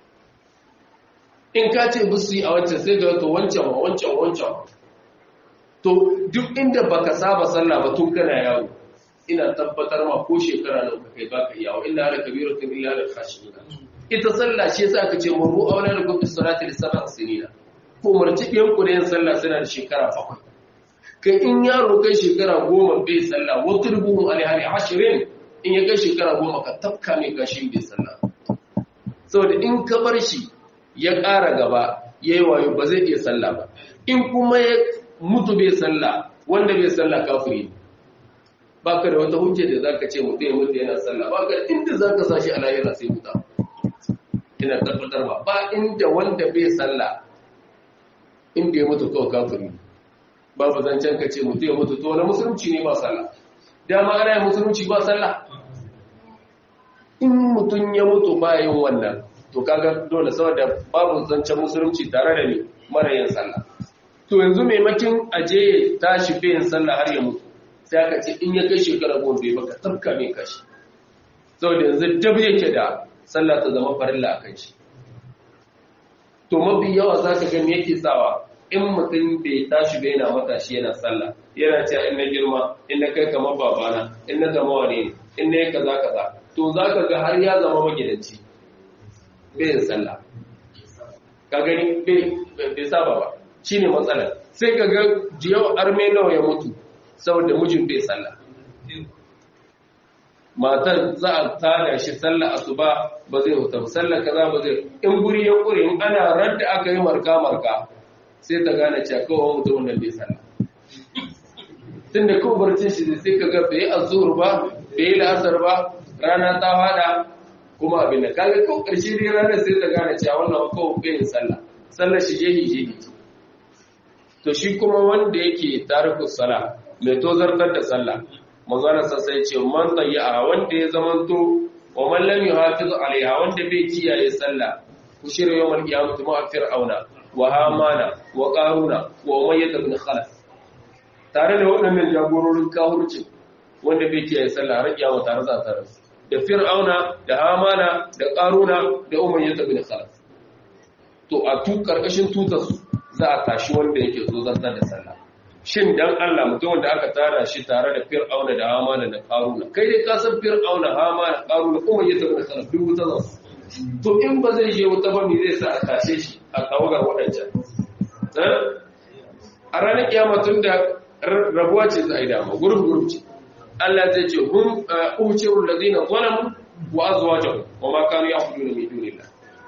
in ka ce bisu yi a wancan sai ga to wancan wa wancan wancan to duk inda baka saba sallah ba tun kana yawo ina tabbatar ma ko shekara nan kai baka iya wa inna ala kabiratun illa lil khashiyin ita sallah shi yasa aka ce muru awla lakum bis salati li sab'a sinina ko umarci ɗiyan ku da yin sallah suna da shekara bakwai kai in yaro kai shekara goma bai sallah wa turbuhum alaihi ashirin in ya kai shekara goma ka tafka mai kashi bai sallah saboda in ka bar shi ya ƙara gaba yayi wayo ba zai iya sallah ba in kuma ya mutu bai sallah wanda bai sallah kafiri ne ba ka da wata hujja da za ka ce mutu ya mutu yana sallah ba ka inda za ka sashi a lahira sai wuta ina tabbatar ba ba inda wanda bai sallah inda ya mutu kawai kafiri babu zancen ka ce mutu ya mutu to wani musulunci ne ba sallah dama ana yin musulunci ba sallah in mutum ya mutu ba yin wannan to kaga dole saboda babu zancen musulunci tare da ni mara yin sallah to yanzu maimakin aje ya tashi bai yin sallah har ya mutu sai aka ce in ya kai shekara goma bai baka tabka mai kashi saboda yanzu dab yake da sallah ta zama farilla a kan shi to mafi yawa za ka gani yake sawa in mutum bai tashi bai yana matashi yana sallah yana cewa in na girma in na kai kamar babana in na zama wane ne in na yi kaza kaza to za ka ga har ya zama magidanci bai yin sallah ka gani bai saba ba shine matsalar sai ka ga jiyau arme nawa ya mutu saboda mijin bai sallah matar za a tada shi sallah asuba ba zai huta sallah kaza ba zai in guri ya kure in ana radda aka yi marka marka sai ta gane cewa kawai mutumin nan bai sallah tunda kawai barcin shi sai ka ga bai azur ba bai la'asar ba rana ta fada kuma abin da kaga kawai karshe dai ranar sai ta gane cewa wannan kawai bai yin sallah sallar shi jehi jehi to shi kuma wanda yake tarikus sala mai tozartar da sallah manzana sai ce man tayya wanda ya zamanto wa man lam yuhafiz alaiha wanda bai kiyaye sallah ushira yawmal qiyamati ma fir'auna wa hamana wa qaruna wa umayyah ibn khalaf tare da waɗannan jagororin kahurci wanda bai kiyaye sallah har kiyama tare za ta rasu da fir'auna da hamana da qaruna da umayyah ibn khalaf to a tu karkashin tutar za a tashi wanda yake zo zartar da sallah shin dan Allah mutum da aka tara shi tare da Fir'auna da Hamana da Qaruna kai dai ka san Fir'auna Hamana Qaruna kuma yadda da kana dubu ta zasu to in ba zai je wuta ba me zai sa a tashe shi a tawagar waɗancan a ranar kiyama tun da rabuwa ce za a yi dama gurin gurin ce Allah zai ce hun uhcirul ladina zalamu wa azwajuhum wa ma kanu ya'buduna min dunillah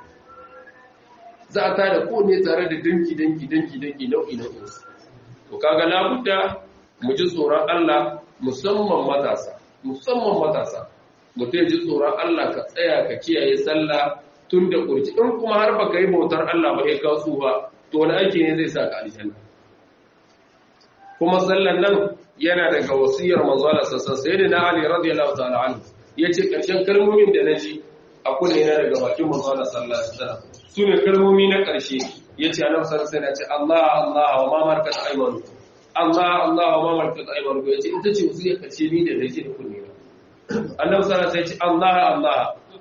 za a tada ko ne tare da danki danki danki danki nau'i nau'in su to kaga labudda mu ji tsoron Allah musamman matasa musamman matasa mutum ji tsoron Allah ka tsaya ka kiyaye sallah tun da kurci in kuma har baka yi bautar Allah ba ya kawo tsufa to wani aiki ne zai sa ka aljanna kuma sallan nan yana daga wasiyar manzo Allah sassan sayyidina Ali radiyallahu ta'ala anhu yace karshen kalmomin da naji a kunne na daga bakin manzo Allah sallallahu alaihi wasallam sune kalmomi na karshe yace annabi sallallahu alaihi wasallam yace Allah Allah wa ma markat aymanu Allah Allah wa ma markat aymanu yace ita ce wasiyar karshe ni da nake da kunne na annabi sallallahu alaihi wasallam yace Allah Allah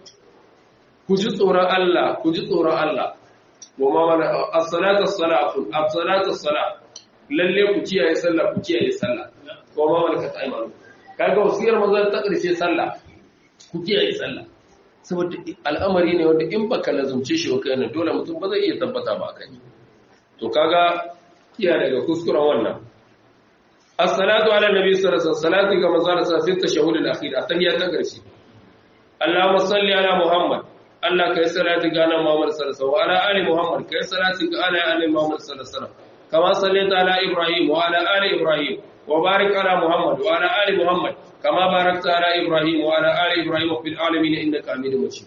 ku ji tsoron Allah ku ji tsoron Allah wa ma mana as-salatu as-salatu as-salatu as-salatu lalle ku kiyaye sallah ku kiyaye sallah ko ma malakat aymanu kaga wasiyar manzon ta karshe sallah ku kiyaye sallah saboda al'amari ne wanda in baka lazumce shi kai ne dole mutum ba zai iya tabbata ba kai to kaga kiyaye daga kuskuren wannan as-salatu ala nabi sallallahu alaihi wasallam salati ga manzon sa fi tashahhud al-akhir athiya ta karshe Allahumma salli ala Muhammad Allah kai salati ga nan Muhammad sallallahu alaihi wasallam wa ala ali Muhammad kai salati ga ala ali Muhammad sallallahu alaihi wasallam كما صليت على إبراهيم وعلى آل إبراهيم وبارك على محمد وعلى آل محمد كما باركت على إبراهيم وعلى آل إبراهيم في العالمين إنك حميد مجيد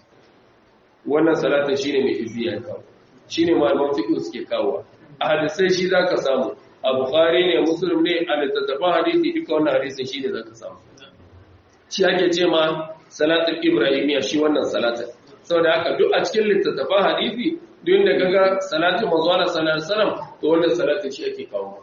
wannan salatin shine mai izziya kawo shine malaman fiqh suke kawo a hadisai shi zaka samu a bukhari ne muslim ne a littattafan hadisi duka wannan hadisin shine zaka samu shi ake ce ma salatul ibrahimiya shi wannan salatin saboda haka duk a cikin littattafan hadisi duk da kaga salatin manzo Allah sallallahu alaihi wasallam to wannan salatin shi ake kawo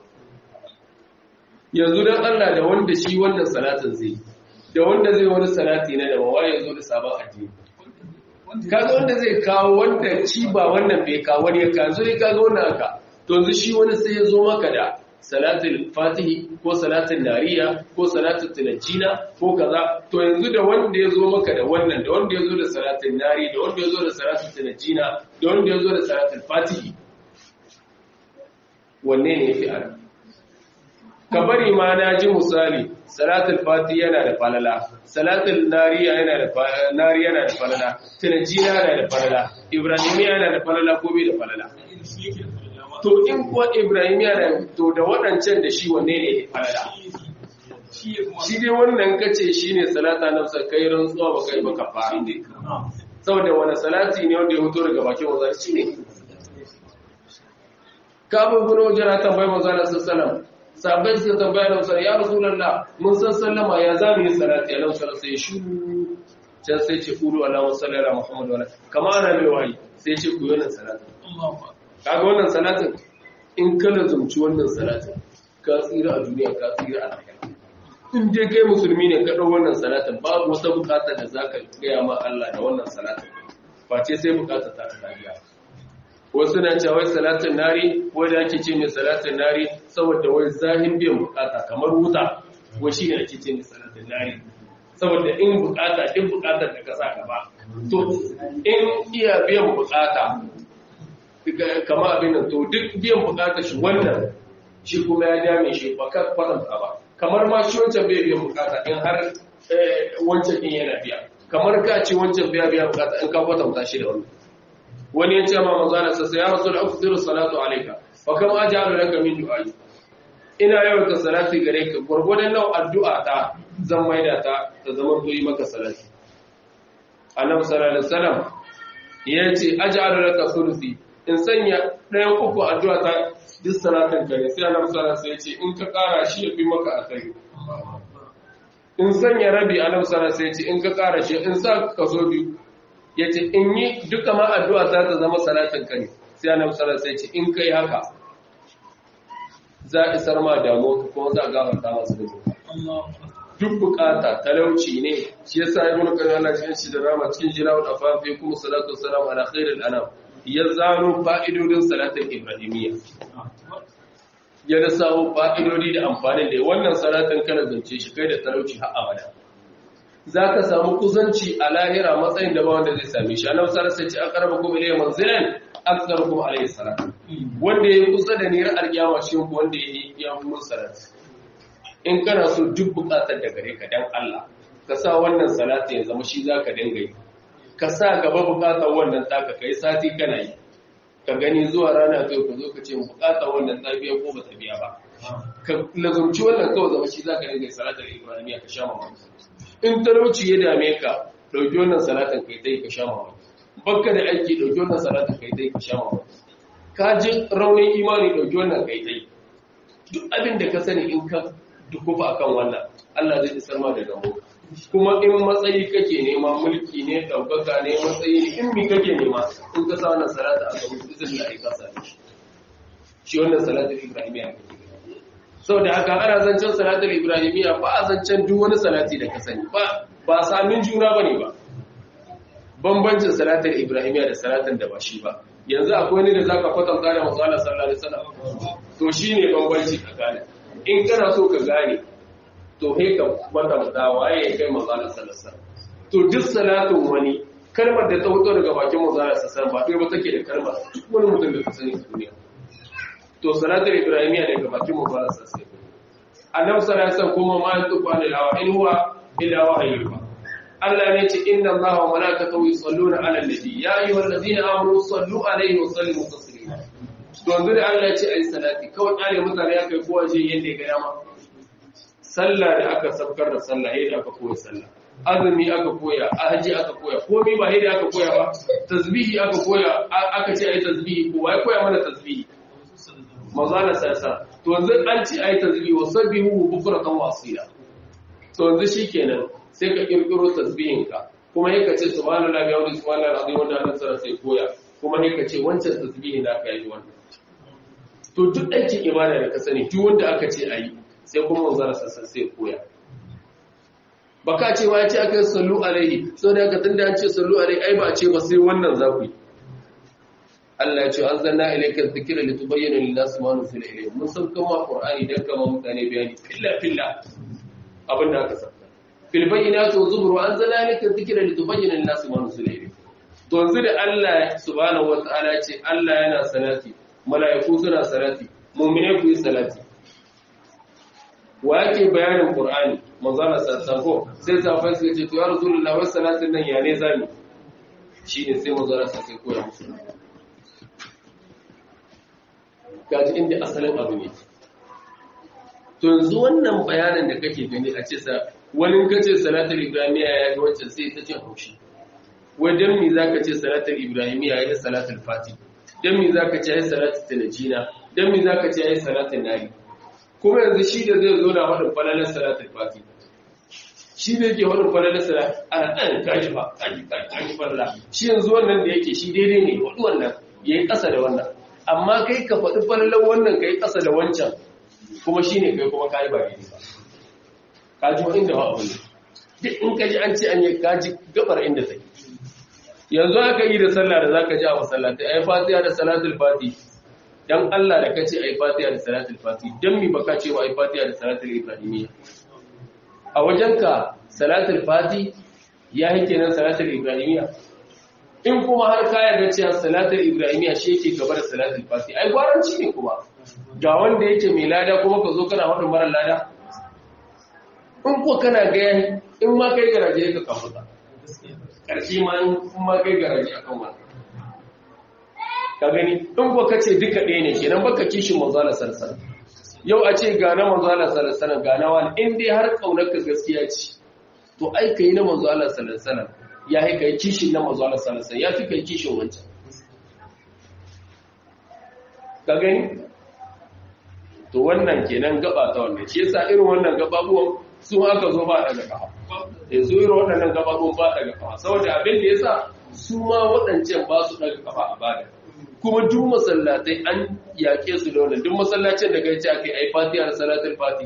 yanzu dan Allah da wanda shi wannan salatin zai da wanda zai wani salati na daban waye yazo da sabon addini kaga wanda zai kawo wanda shi ba wannan bai kawo wani ya kazo ne kaga wannan aka to yanzu shi wani sai ya zo maka da salatul fatihi ko salatul nariya ko salatul tunajina ko kaza to yanzu da wanda ya zo maka da wannan da wanda ya zo da salatul nari da wanda ya zo da salatul tunajina da wanda ya zo da salatul fatihi wanne ne yafi ara ka bari ma na ji misali salatul fatihi yana da falala salatul nariya yana da nari yana da falala tunajina yana da falala ibrahimiya yana da falala ko bai da falala to in kuwa Ibrahim ya da to da waɗancan da shi wanne ne ya falala shi dai wannan kace shi ne salata na sa kai rantsuwa ba kai baka fara saboda wani salati ne wanda ya fito daga bakin wazar shi ne kabin gudu wajen na tambayi manzan da sassalam sabai suka tambaya da wasu ya rasu lalla mun san sallama ya za mu yi salati a nan sallar sai shuru can sai ce kulu alamun sallara muhammadu wala kama ana mai wayi sai ce ku yi wannan salati kaga wannan salatin in ka lazumci wannan salatin ka tsira a duniya ka tsira a lahira in dai kai musulmi ne ka dau wannan salatin babu wata bukata da zaka gaya ma Allah da wannan salatin face sai bukata ta ta biya wasu na cewa wai salatin nari wanda ake ce mai salatin nari saboda wai zahin biyan bukata kamar wuta wai shine ake ce mai salatin nari saboda in bukata in bukatar da ka sa gaba to in iya biyan bukata kama abin nan to duk biyan bukatar shi wannan shi kuma ya dame shi ba ka kwatanta ba kamar ma shi wancan bai biyan bukata in har wancan din yana biya kamar ka ce wancan biya biya bukata in ka kwatanta shi da wannan wani ya ce ma manzo Allah sai ya rasul afdiru salatu alayka fa kam ajalu laka min du'ai ina yawan ka salati gare ka gurgurdan nau addu'a ta zan maida ta ta zama to yi maka salati annabi sallallahu alaihi wasallam yace aj'alu laka thuluthi in sanya ɗayan uku addu'a ta duk salatin kare sai annabi sallallahu alaihi wasallam in ka ƙara shi ya fi maka akai in sanya rabi annabi sallallahu alaihi wasallam in ka ƙara shi in sa kaso biyu yace in yi duka ma addu'a ta ta zama salatin kare sai annabi sallallahu alaihi wasallam in kai haka za a isar ma damuwa kuma za a gafarta masu da duk bukata talauci ne shi yasa ibn qayyim Allah ya shi da rama cikin jirawul afafi kuma salatu wassalamu ala khairil anam ya zano fa'idodin salatin Ibrahimiyya. Ya da samu fa'idodi da amfanin da wannan salatin kana zance shi kai da talauci har abada. zaka samu kusanci a lahira matsayin da ba wanda zai same shi annabi sallallahu alaihi wasallam ya ce aqrabukum ilayya manzilan aktsarukum alayhi salat wanda yayi kusa da ni ra'ar kiyama shi ko wanda yayi ya mun salat in kana so duk bukatar da gare ka dan Allah ka sa wannan salati ya zama shi zaka dinga yi ka sa gaba bukatar wannan taka kai sati kana yi ka gani zuwa rana kai ku zo ka ce bukatar wannan ta biya ko ba ta biya ba ka lazumci wannan kawai zama shi zaka dinga yi salatar ibrahimiya ka sha mamaki in talauci ya dame ka dauki wannan salatin kai dai ka sha mamaki bakka da aiki dauki wannan salatin kai dai ka sha mamaki ka ji raunin imani dauki wannan kai dai duk abin da ka sani in ka dukufa akan wannan Allah zai isar ma da gamo kuma in matsayi kake nema mulki ne daukaka ne matsayi ne in mi kake nema in ka sa wannan salata a gaban izin da ka same shi shi wannan salatul ibrahimiyya kake saboda haka ana zancen salatul ibrahimiyya ba a zancen duk wani salati da ka sani ba ba samin juna bane ba bambancin salatul ibrahimiyya da salatin da ba shi ba yanzu akwai ne da zaka kwatanta da manzo Allah sallallahu alaihi wasallam to shine bambanci tsakanin in kana so ka gane to he ka kwatanta waye kai manzo Allah sallallahu alaihi wasallam to duk salatin wani kalmar da ta fito daga bakin manzo Allah sallallahu alaihi wasallam ba kai ba take da kalmar duk wani mutum da ka sani a duniya to salatul ibrahimiyya daga bakin manzo Allah sallallahu alaihi wasallam annabi sallallahu alaihi wasallam kuma ma yantuqu anil hawa in huwa illa wahyun Allah ne ce inna Allaha wa malaikatahu yusalluna 'alan nabi ya ayyuhallazina amanu sallu 'alaihi wa sallimu taslima to yanzu da Allah ya ce ai salati kawai kare mutane ya kai kowa je yanda ya ga dama sallah da aka sabkar da sallah yadda aka koya sallah azumi aka koya haji aka koya komai ba yadda aka koya ba tasbihi aka koya aka ce ai tasbihi ko wai koya mana tasbihi mazana sasa to yanzu an ce ai tasbihi wa sabbihu bukratan wa asila to yanzu shikenan sai ka kirkiro tasbihinka kuma sai ka ce subhanallahi wa bihamdihi subhanallahi alazim wanda Allah tsara sai koya kuma sai ka ce wancan tasbihi da ka yi wannan to duk aikin ibada da ka sani duk wanda aka ce ayi sai kuma manzara sassan sai koya baka ce wa ya ce aka yi sallu alaihi sau da aka tunda an ce sallu alaihi ai ba a ce ba sai wannan za ku yi Allah ya ce an zanna ilaikar zikira li tubayyana lin nas ma nuzila ilayhim mun san kuma qur'ani dan kama mutane bayani filla filla abin da aka saka fil bayyinati wa zubur wa anzalna ilaikar zikira li tubayyana lin nas ma nuzila ilayhim to yanzu da Allah subhanahu wa ta'ala ce Allah yana salati mala'iku suna salati mu'mine ku yi salati wa yake bayanin qur'ani manzana sassako sai safai suka ce to ya rasulullahi wa salatin nan ya ne zami shine sai manzana sassai koya musu gaji inda asalin abu ne to yanzu wannan bayanin da kake gani a ce sa wani kace salatul ibrahimiya ya ga wancan sai ta ce haushi wajen mi zaka ce salatul ibrahimiya ya salatul fati dan mi zaka ce ya salatul tanjina dan mi zaka ce ya salatul nari kuma yanzu shi da zai zo na wadin falalar salatul fati shi ne yake wadin falalar salat ana dan kaji fa kaji kaji falala shi yanzu wannan da yake shi daidai ne wadu wannan yayi kasa da wannan amma kai ka faɗi falalar wannan kai kasa da wancan kuma shine kai kuma kai ba daidai ba kaji wa inda ba abu ne duk in kaji an ce an yi kaji gabar inda take yanzu aka yi da sallah da zaka ji a masallatai ai fatiha da salatul fati dan Allah da kace ai fatiha da salatul fati dan mi baka ce wa ai fatiha da salatul ibrahimiyya a wajenka salatul fati ya yake nan salatul ibrahimiyya in kuma har ka yarda cewa salatul ibrahimiyya shi yake gaba da salatul fati ai gwaranci ne kuma ga wanda yake mai lada kuma ka zo kana wadin mara lada in ko kana ga in ma kai garaje ka kafuta karshe ma in ma kai garaje akan wannan ka gani in ko kace duka ɗaya ne kenan baka kishin manzala sallallahu yau a ce ga na manzala sallallahu ga na wani in dai har kaunar ka gaskiya ce to ai kai na manzala sallallahu ya yi kai kishin na manzala sallallahu ya fi kai kishin wancan ka gani to wannan kenan gaba ta wannan shi yasa irin wannan gababuwan su aka zo ba daga kafa yanzu irin waɗannan gababuwan ba daga kafa saboda abin da yasa su ma waɗancan ba su daga kafa a bada kuma duk masallatai an yaƙe su da wannan duk masallacin da kai ce ake ai fatiha da salatul fati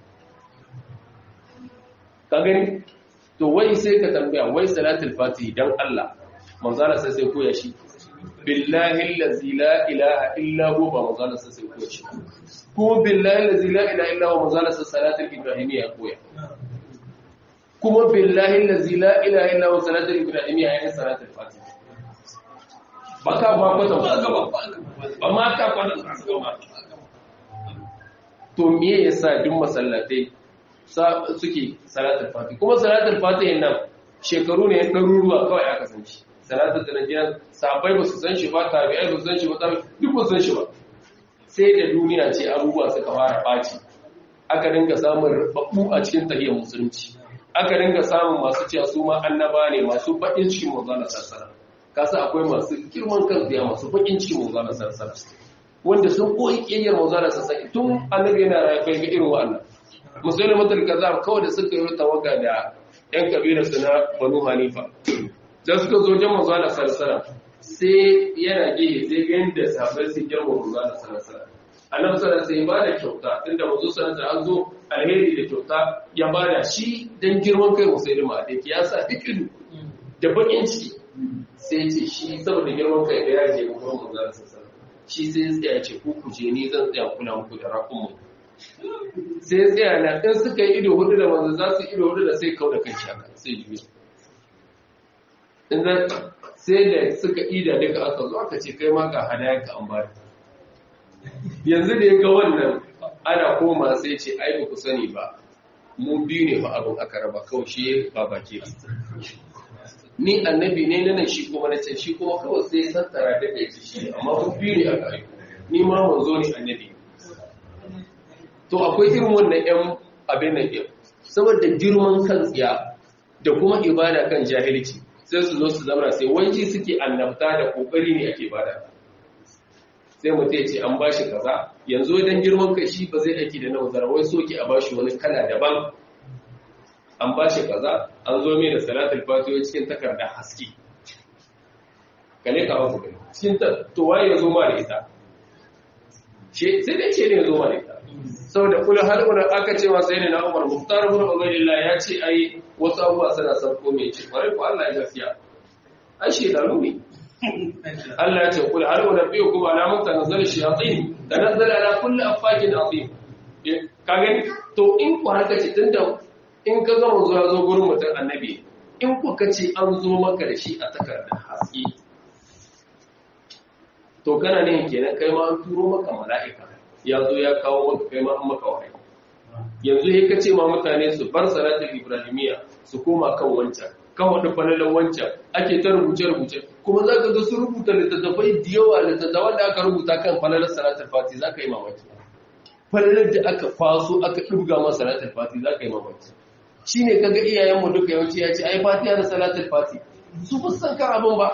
ka gani to wai sai ka tambaya wai salatul fati dan Allah manzala sai sai koya shi billahi allazi la ilaha illa hu ba manzala sai sai koya shi kuma billahi allazi la ilaha illa hu manzala sai salatul ibrahimiyya koya kuma billahi allazi la ilaha illa huwa salatul ibrahimiyya yayin salatul fatiha baka ba kwata ba ma ta kwata to me yasa duk masallatai suke salatul fatiha kuma salatul fatiha nan shekaru ne ɗaruruwa kawai aka san shi salatul sanadiyar sahabbai ba su san shi ba tabi'ai ba su san shi ba duk ba su san shi ba sai da duniya ce abubuwa suka fara ɓaci aka dinga samun rubabbu a cikin tahiyar musulunci aka dinga samun masu cewa su ma annaba ne masu baƙin cikin manzana sarsara kasa akwai masu girman kan biya masu baƙin cikin manzana sarsara wanda sun koyi ƙiyayyar manzana sarsara tun annabi yana rayu bai ga irin wannan musulmi mutul kazab kawai da suka yi tawaga da yan kabilar su na banu hanifa da suka zo jan manzana sarsara sai yana gehe sai ga yadda sahabbai su girma manzana sarsara annabi sallallahu alaihi ba da kyauta tunda manzo sallallahu an zo alheri da kyauta ya bada shi dan girman kai musulma da ke yasa hikidu da bakin ciki sai ce shi saboda girman kai da yaje ga gurin manzo sallallahu shi sai ya tsaya ce ku kuje ni zan tsaya kula muku da rakun mu sai ya tsaya na dan suka yi ido hudu da manzo za su ido hudu da sai kauda kai shaka sai juya in sai da suka ida duka aka zo aka ce kai ma ga hadaya ka an bada yanzu da ya ga wannan ana koma sai ce ai ba ku sani ba mu biyu ne ba abin aka raba kawai shi ba baki ni annabi ne na nan shi kuma na ce shi kuma kawai sai tattara da kai shi amma mu biyu ne aka yi ni ma manzo ne annabi to akwai irin wannan yan abin nan din saboda girman kan tsiya da kuma ibada kan jahilci sai su zo su zama sai wanci suke annabta da kokari ne ake bada sai mutum ya ce an ba shi kaza yanzu wajen girman kai shi ba zai aiki da na wazara wai soke a ba shi wani kala daban an ba shi kaza an zo mai da salatul fatiha cikin takarda haske kale ka wasu kai cikin ta to waye ya zo ma da ita sai dai ce ne ya zo ma da ita saboda kula har wani aka ce wa sai ne na umar muhtar ibn ubaydillah ya ce ai wasu abubuwa suna sabko mai ce kwarai ko Allah ya gaskiya ai shedanu ne Allah ya ce kul hal unabbiukum ala man tanazzala shayatin tanazzala ala kulli affakin azim ka gani to in ku haka ce tunda in ka ga manzo ya zo gurin mutum annabi in ku kace an zo maka da shi a takardar haske to kana ne kenan kai ma an turo maka mala'ika ya zo ya kawo maka kai ma an maka wahayi yanzu sai ka ce ma mutane su bar salatul ibrahimiyya su koma kan wancan kan wani falalan wancan ake ta rubuce-rubuce kuma za ka ga su rubuta littattafai da yawa littattafan da aka rubuta kan falalar salatul fati za ka yi mamaki falalar da aka kwaso aka ɗubga ma salatul fati za ka yi mamaki shi ne kaga iyayenmu duka yawanci ya ce ai fatiya da salatul fati su fi san kan abin ba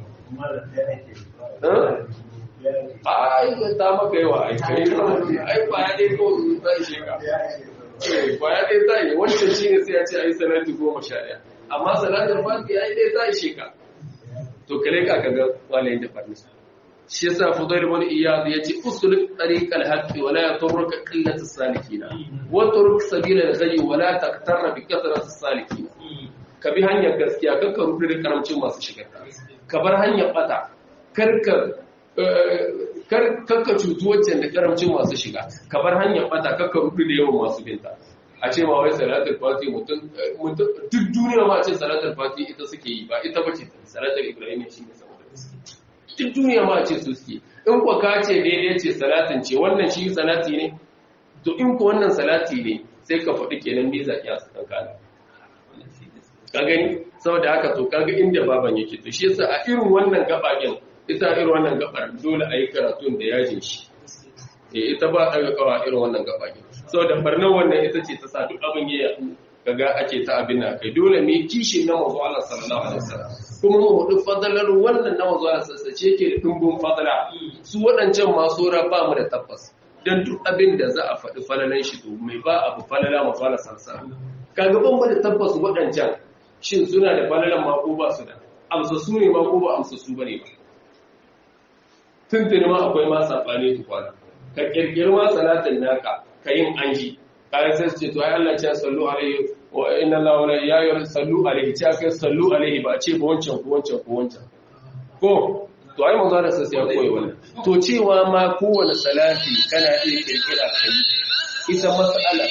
ai ta maka yawa ai kai ai kwaya dai ko zai sheka kwaya dai zai wancan shi ne sai ya ce ai salatu goma sha ɗaya amma salatul fati ai dai zai sheka to kale ka kaga walayin da farnisa shi yasa fudail ibn iyad yace usul tariq al-haqq wa la yaturruka qillat as-salikin wa turuk sabila al-ghayy wa la taqtarra bi kathrat as-salikin ka bi hanyar gaskiya kar ka rubuta da karamcin masu shiga ka bar hanyar bata kar ka kar ka cutu waccan da karamcin masu shiga ka bar hanyar bata kar ka rubuta da yawan masu binta a ce ma wai salatul fati mutum duk duniya ma ce salatul fati ita suke yi ba ita bace salatul ibrahim shi ne saboda duk duniya ma ce su suke in kwa ka ce daidai ce salatin ce wannan shi salati ne to in ku wannan salati ne sai ka faɗi kenan me zaki a tsakan kana ka gani saboda haka to kaga inda baban yake to shi yasa a irin wannan gabagen ita irin wannan gabar dole a yi karatun da yajin shi eh ita ba a kawa irin wannan gabagen saboda barnan wannan ita ce ta sa duk abin ya kaga ake ta abin na kai dole ne kishin na manzo Allah sallallahu alaihi wasallam kuma mu hudu fadalar wannan na manzo Allah sallallahu alaihi yake da dumbun fadala su wadancan masu ra ba mu da tabbas dan duk abin da za a faɗi falalan shi to mai ba abu falala manzo Allah sallallahu alaihi kaga ban mu da tabbas wadancan shin suna da falalan ma ko ba su da amsa su ne ma ko ba amsa su bane ba tuntuni ma akwai ma sabani tukwana ka kirkiri ma salatin naka ka yin anji kayan sai ce to ai Allah ya sallu alaihi wa inna Allah wala ya yi sallu alaihi ce aka sallu alaihi ba ce ba wancan ko wancan ko wancan ko to ai manzo da sai ya koyi wannan to cewa ma kowane salati kana iya kirkira kai ita mas'ala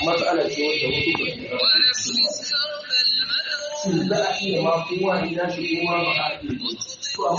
matsala ce wanda wasu ba su gaba shin za a iya ma kowa ina shi kuma ba a iya